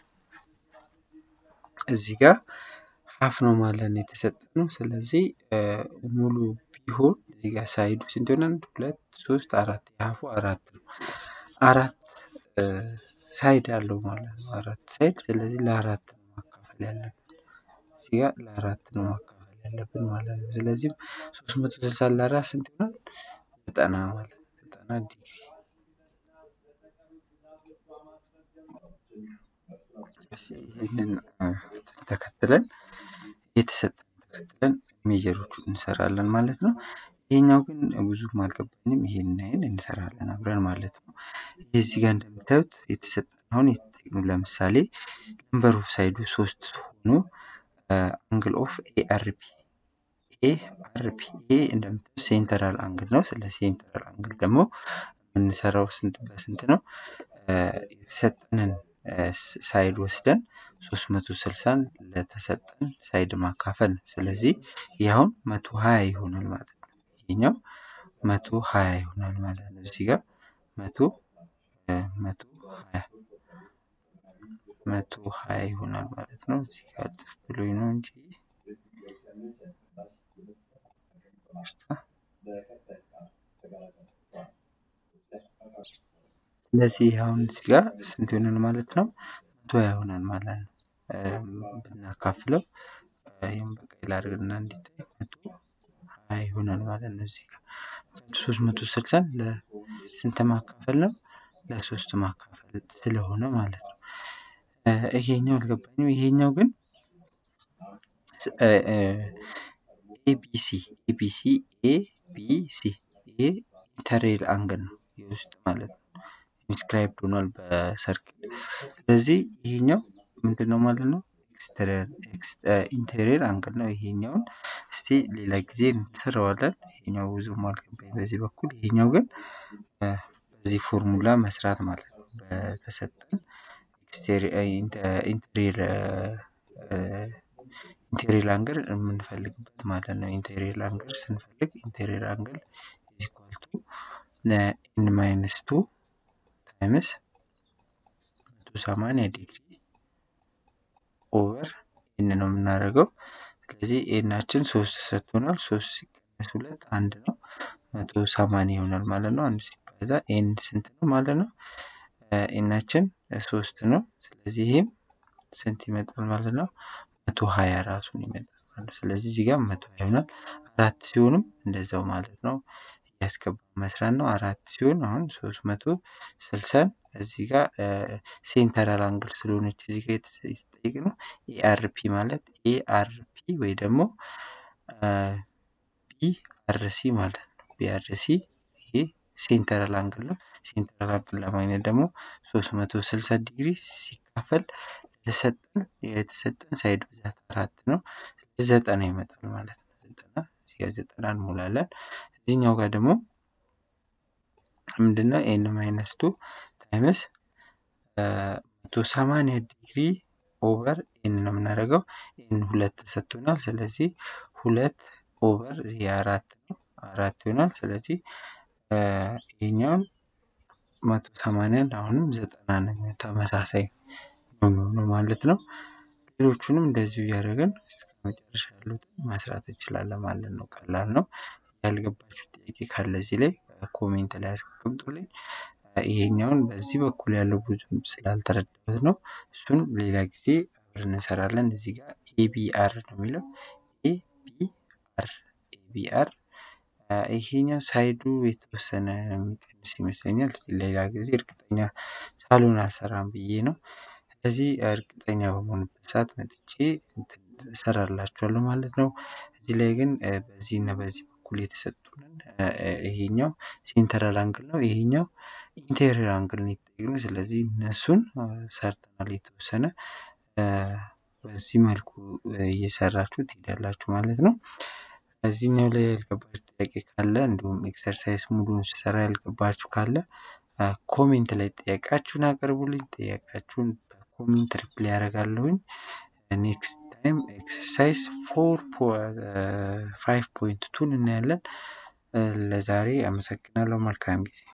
እዚህ ጋር ሀፍ ነው ማለት ነው የተሰጠ ነው። ስለዚህ ሙሉ ቢሆን እዚህ ጋር ሳይዱ ስንት ይሆናል? አንድ ሁለት ሶስት አራት የሀፉ አራት ነው። አራት ሳይድ አለው ማለት ነው። አራት ሳይድ ስለዚህ ለአራት ነው ማካፈል ያለብን። እዚህ ጋር ለአራት ነው ማካፈል ያለብን ማለት ነው። ስለዚህም ሶስት መቶ ስልሳ ለአራት ስንት ይሆናል? ዘጠና ማለት ነው። ዘጠና ዲግሪ ይህንን ተከትለን የተሰጠን ተከትለን ሜጀሮቹ እንሰራለን ማለት ነው። ይሄኛው ግን ብዙም አልገባኝም። ይሄን ይሄን እንሰራለን አብረን ማለት ነው። እዚህ ጋር እንደምታዩት የተሰጠን አሁን የተጠየቅነው ለምሳሌ ነምበር ኦፍ ሳይዱ ሶስት ሆኖ አንግል ኦፍ ኤአርፒ ኤአርፒ ኤ እንደምታዩት ሴንተራል አንግል ነው። ስለ ሴንተራል አንግል ደግሞ የምንሰራው ስንት በስንት ነው? የተሰጠንን ሳይድ ወስደን ሶስት መቶ ስልሳን ለተሰጠን ሳይድ ማካፈል ነው። ስለዚህ ይህ አሁን መቶ ሀያ ይሆናል ማለት ነው። ይሄኛው መቶ ሀያ ይሆናል ማለት ነው። እዚህ ጋር መቶ መቶ ሀያ መቶ ሀያ ይሆናል ማለት ነው። እዚህ ጋር ጥፍ ብሎኝ ነው እንጂ ስለዚህ አሁን እዚህ ጋር ስንት ይሆናል ማለት ነው? መቶ ሀያ ይሆናል ማለት ነው። ብናካፍለው ይህም በቀይ ላድርግና እንዲታይ መቶ ሀያ ይሆናል ማለት ነው። እዚህ ጋር ሶስት መቶ ስልሳን ለስንት ማካፈል ነው? ለሶስት ማካፈል ስለሆነ ማለት ነው። ይሄኛው አልገባኝም። ይሄኛው ግን ኤቢሲ ኤቢሲ ኤቢሲ ይሄ ኢንተሬል አንግል ነው የውስጥ ማለት ነው። ኢንስክራይብድ ሆኗል በሰርክል። ስለዚህ ይሄኛው ምንድን ነው ማለት ነው? ኢንቴሪየር አንግል ነው። ይሄኛውን እስቲ ሌላ ጊዜ እንሰራዋለን። ይሄኛው ብዙም አልገባኝ በዚህ በኩል። ይሄኛው ግን በዚህ ፎርሙላ መስራት ማለት ነው። በተሰጠን ኢንቴሪየር ኢንቴሪየር አንግል የምንፈልግበት ማለት ነው። ኢንቴሪየር አንግል ስንፈልግ ኢንቴሪየር አንግል ኢዝ ኢኳል ቱ ኤን ማይነስ ቱ ታይምስ መቶ ሰማንያ ዲግሪ ኦቨር ኤን ነው የምናደርገው። ስለዚህ ኤናችን ሶስት ሰጥቶናል። ሶስት ሲቀነስ ሁለት አንድ ነው። መቶ ሰማንያ ይሆናል ማለት ነው። አንድ ሲባዛ ኤን ስንት ነው ማለት ነው? ኤናችን ሶስት ነው። ስለዚህ ይሄም ስንት ይመጣል ማለት ነው? መቶ ሀያ ራሱን ይመጣል ማለት ነው። ስለዚህ እዚህ ጋር መቶ ሀያ ይሆናል። አራት ሲሆንም እንደዛው ማለት ነው። እያስገባ መስራት ነው። አራት ሲሆን አሁን ሶስት መቶ ስልሳን እዚህ ጋር ሴንተራል አንግል ስለሆነች እዚህ ጋር የተጠየቅነው ኤአርፒ ማለት ኤአርፒ ወይ ደግሞ ቢአርሲ ማለት ነው። ቢአርሲ ይሄ ሴንተራል አንግል ነው። ሴንተራል አንግል ለማግኘት ደግሞ ሶስት መቶ ስልሳ ዲግሪ ሲካፈል የተሰጠን የተሰጠን ሳይድ ብዛት አራት ነው። ዘጠና ይመጣል ማለት ነው። ዘጠና እዚህ ጋር ዘጠና እንሞላለን። እዚህኛው ጋር ደግሞ ምንድነው ኤን ማይነስ ቱ ታይምስ መቶ ሰማንያ ዲግሪ ኦቨር ኤን ነው የምናደርገው። ኤን ሁለት ተሰጥቶናል። ስለዚህ ሁለት ኦቨር ይሄ አራት ነው አራት ይሆናል። ስለዚህ ይሄኛውን መቶ ሰማንያን አሁንም ዘጠና ነው ተመሳሳይ ነው የሚሆነው ማለት ነው። ሌሎቹንም እንደዚሁ እያደረግን እስከ መጨረሻ ያሉትን መስራት እንችላለን ማለት ነው። ቀላል ነው። ያልገባችሁ ጥያቄ ካለ እዚህ ላይ ኮሜንት ላይ አስቀምጡልኝ። ይሄኛውን በዚህ በኩል ያለው ብዙም ስላልተረዳሁት ነው። እሱን ሌላ ጊዜ አብረን እንሰራለን። እዚህ ጋር ኤቢአር ነው የሚለው ኤቢአር ኤቢአር ይሄኛው ሳይዱ የተወሰነ የሚቀንስ ይመስለኛል። ሌላ ጊዜ እርግጠኛ ሳልሆን አልሰራም ብዬ ነው። ስለዚህ እርግጠኛ በመሆንበት ሰዓት መጥቼ እሰራላችኋለሁ ማለት ነው። እዚህ ላይ ግን በዚህ እና በዚህ በኩል የተሰጡንን ይሄኛው ሴንተራል አንግል ነው። ይሄኛው ኢንቴሪየር አንግል ነው የተጠየቅነው። ስለዚህ እነሱን ሰርተናል የተወሰነ በዚህ መልኩ እየሰራችሁ ትሄዳላችሁ ማለት ነው። እዚህኛው ላይ ያልገባችሁ ጥያቄ ካለ እንዲሁም ኤክሰርሳይዝ ሙሉን ስሰራ ያልገባችሁ ካለ ኮሜንት ላይ ጥያቄያችሁን አቅርቡልኝ። ጥያቄያችሁን በኮሜንት ሪፕላይ ያደርጋለሁኝ። ኔክስት ታይም ኤክሰርሳይዝ ፎር ፋይቭ ፖይንት ቱን እናያለን። ለዛሬ አመሰግናለሁ። መልካም ጊዜ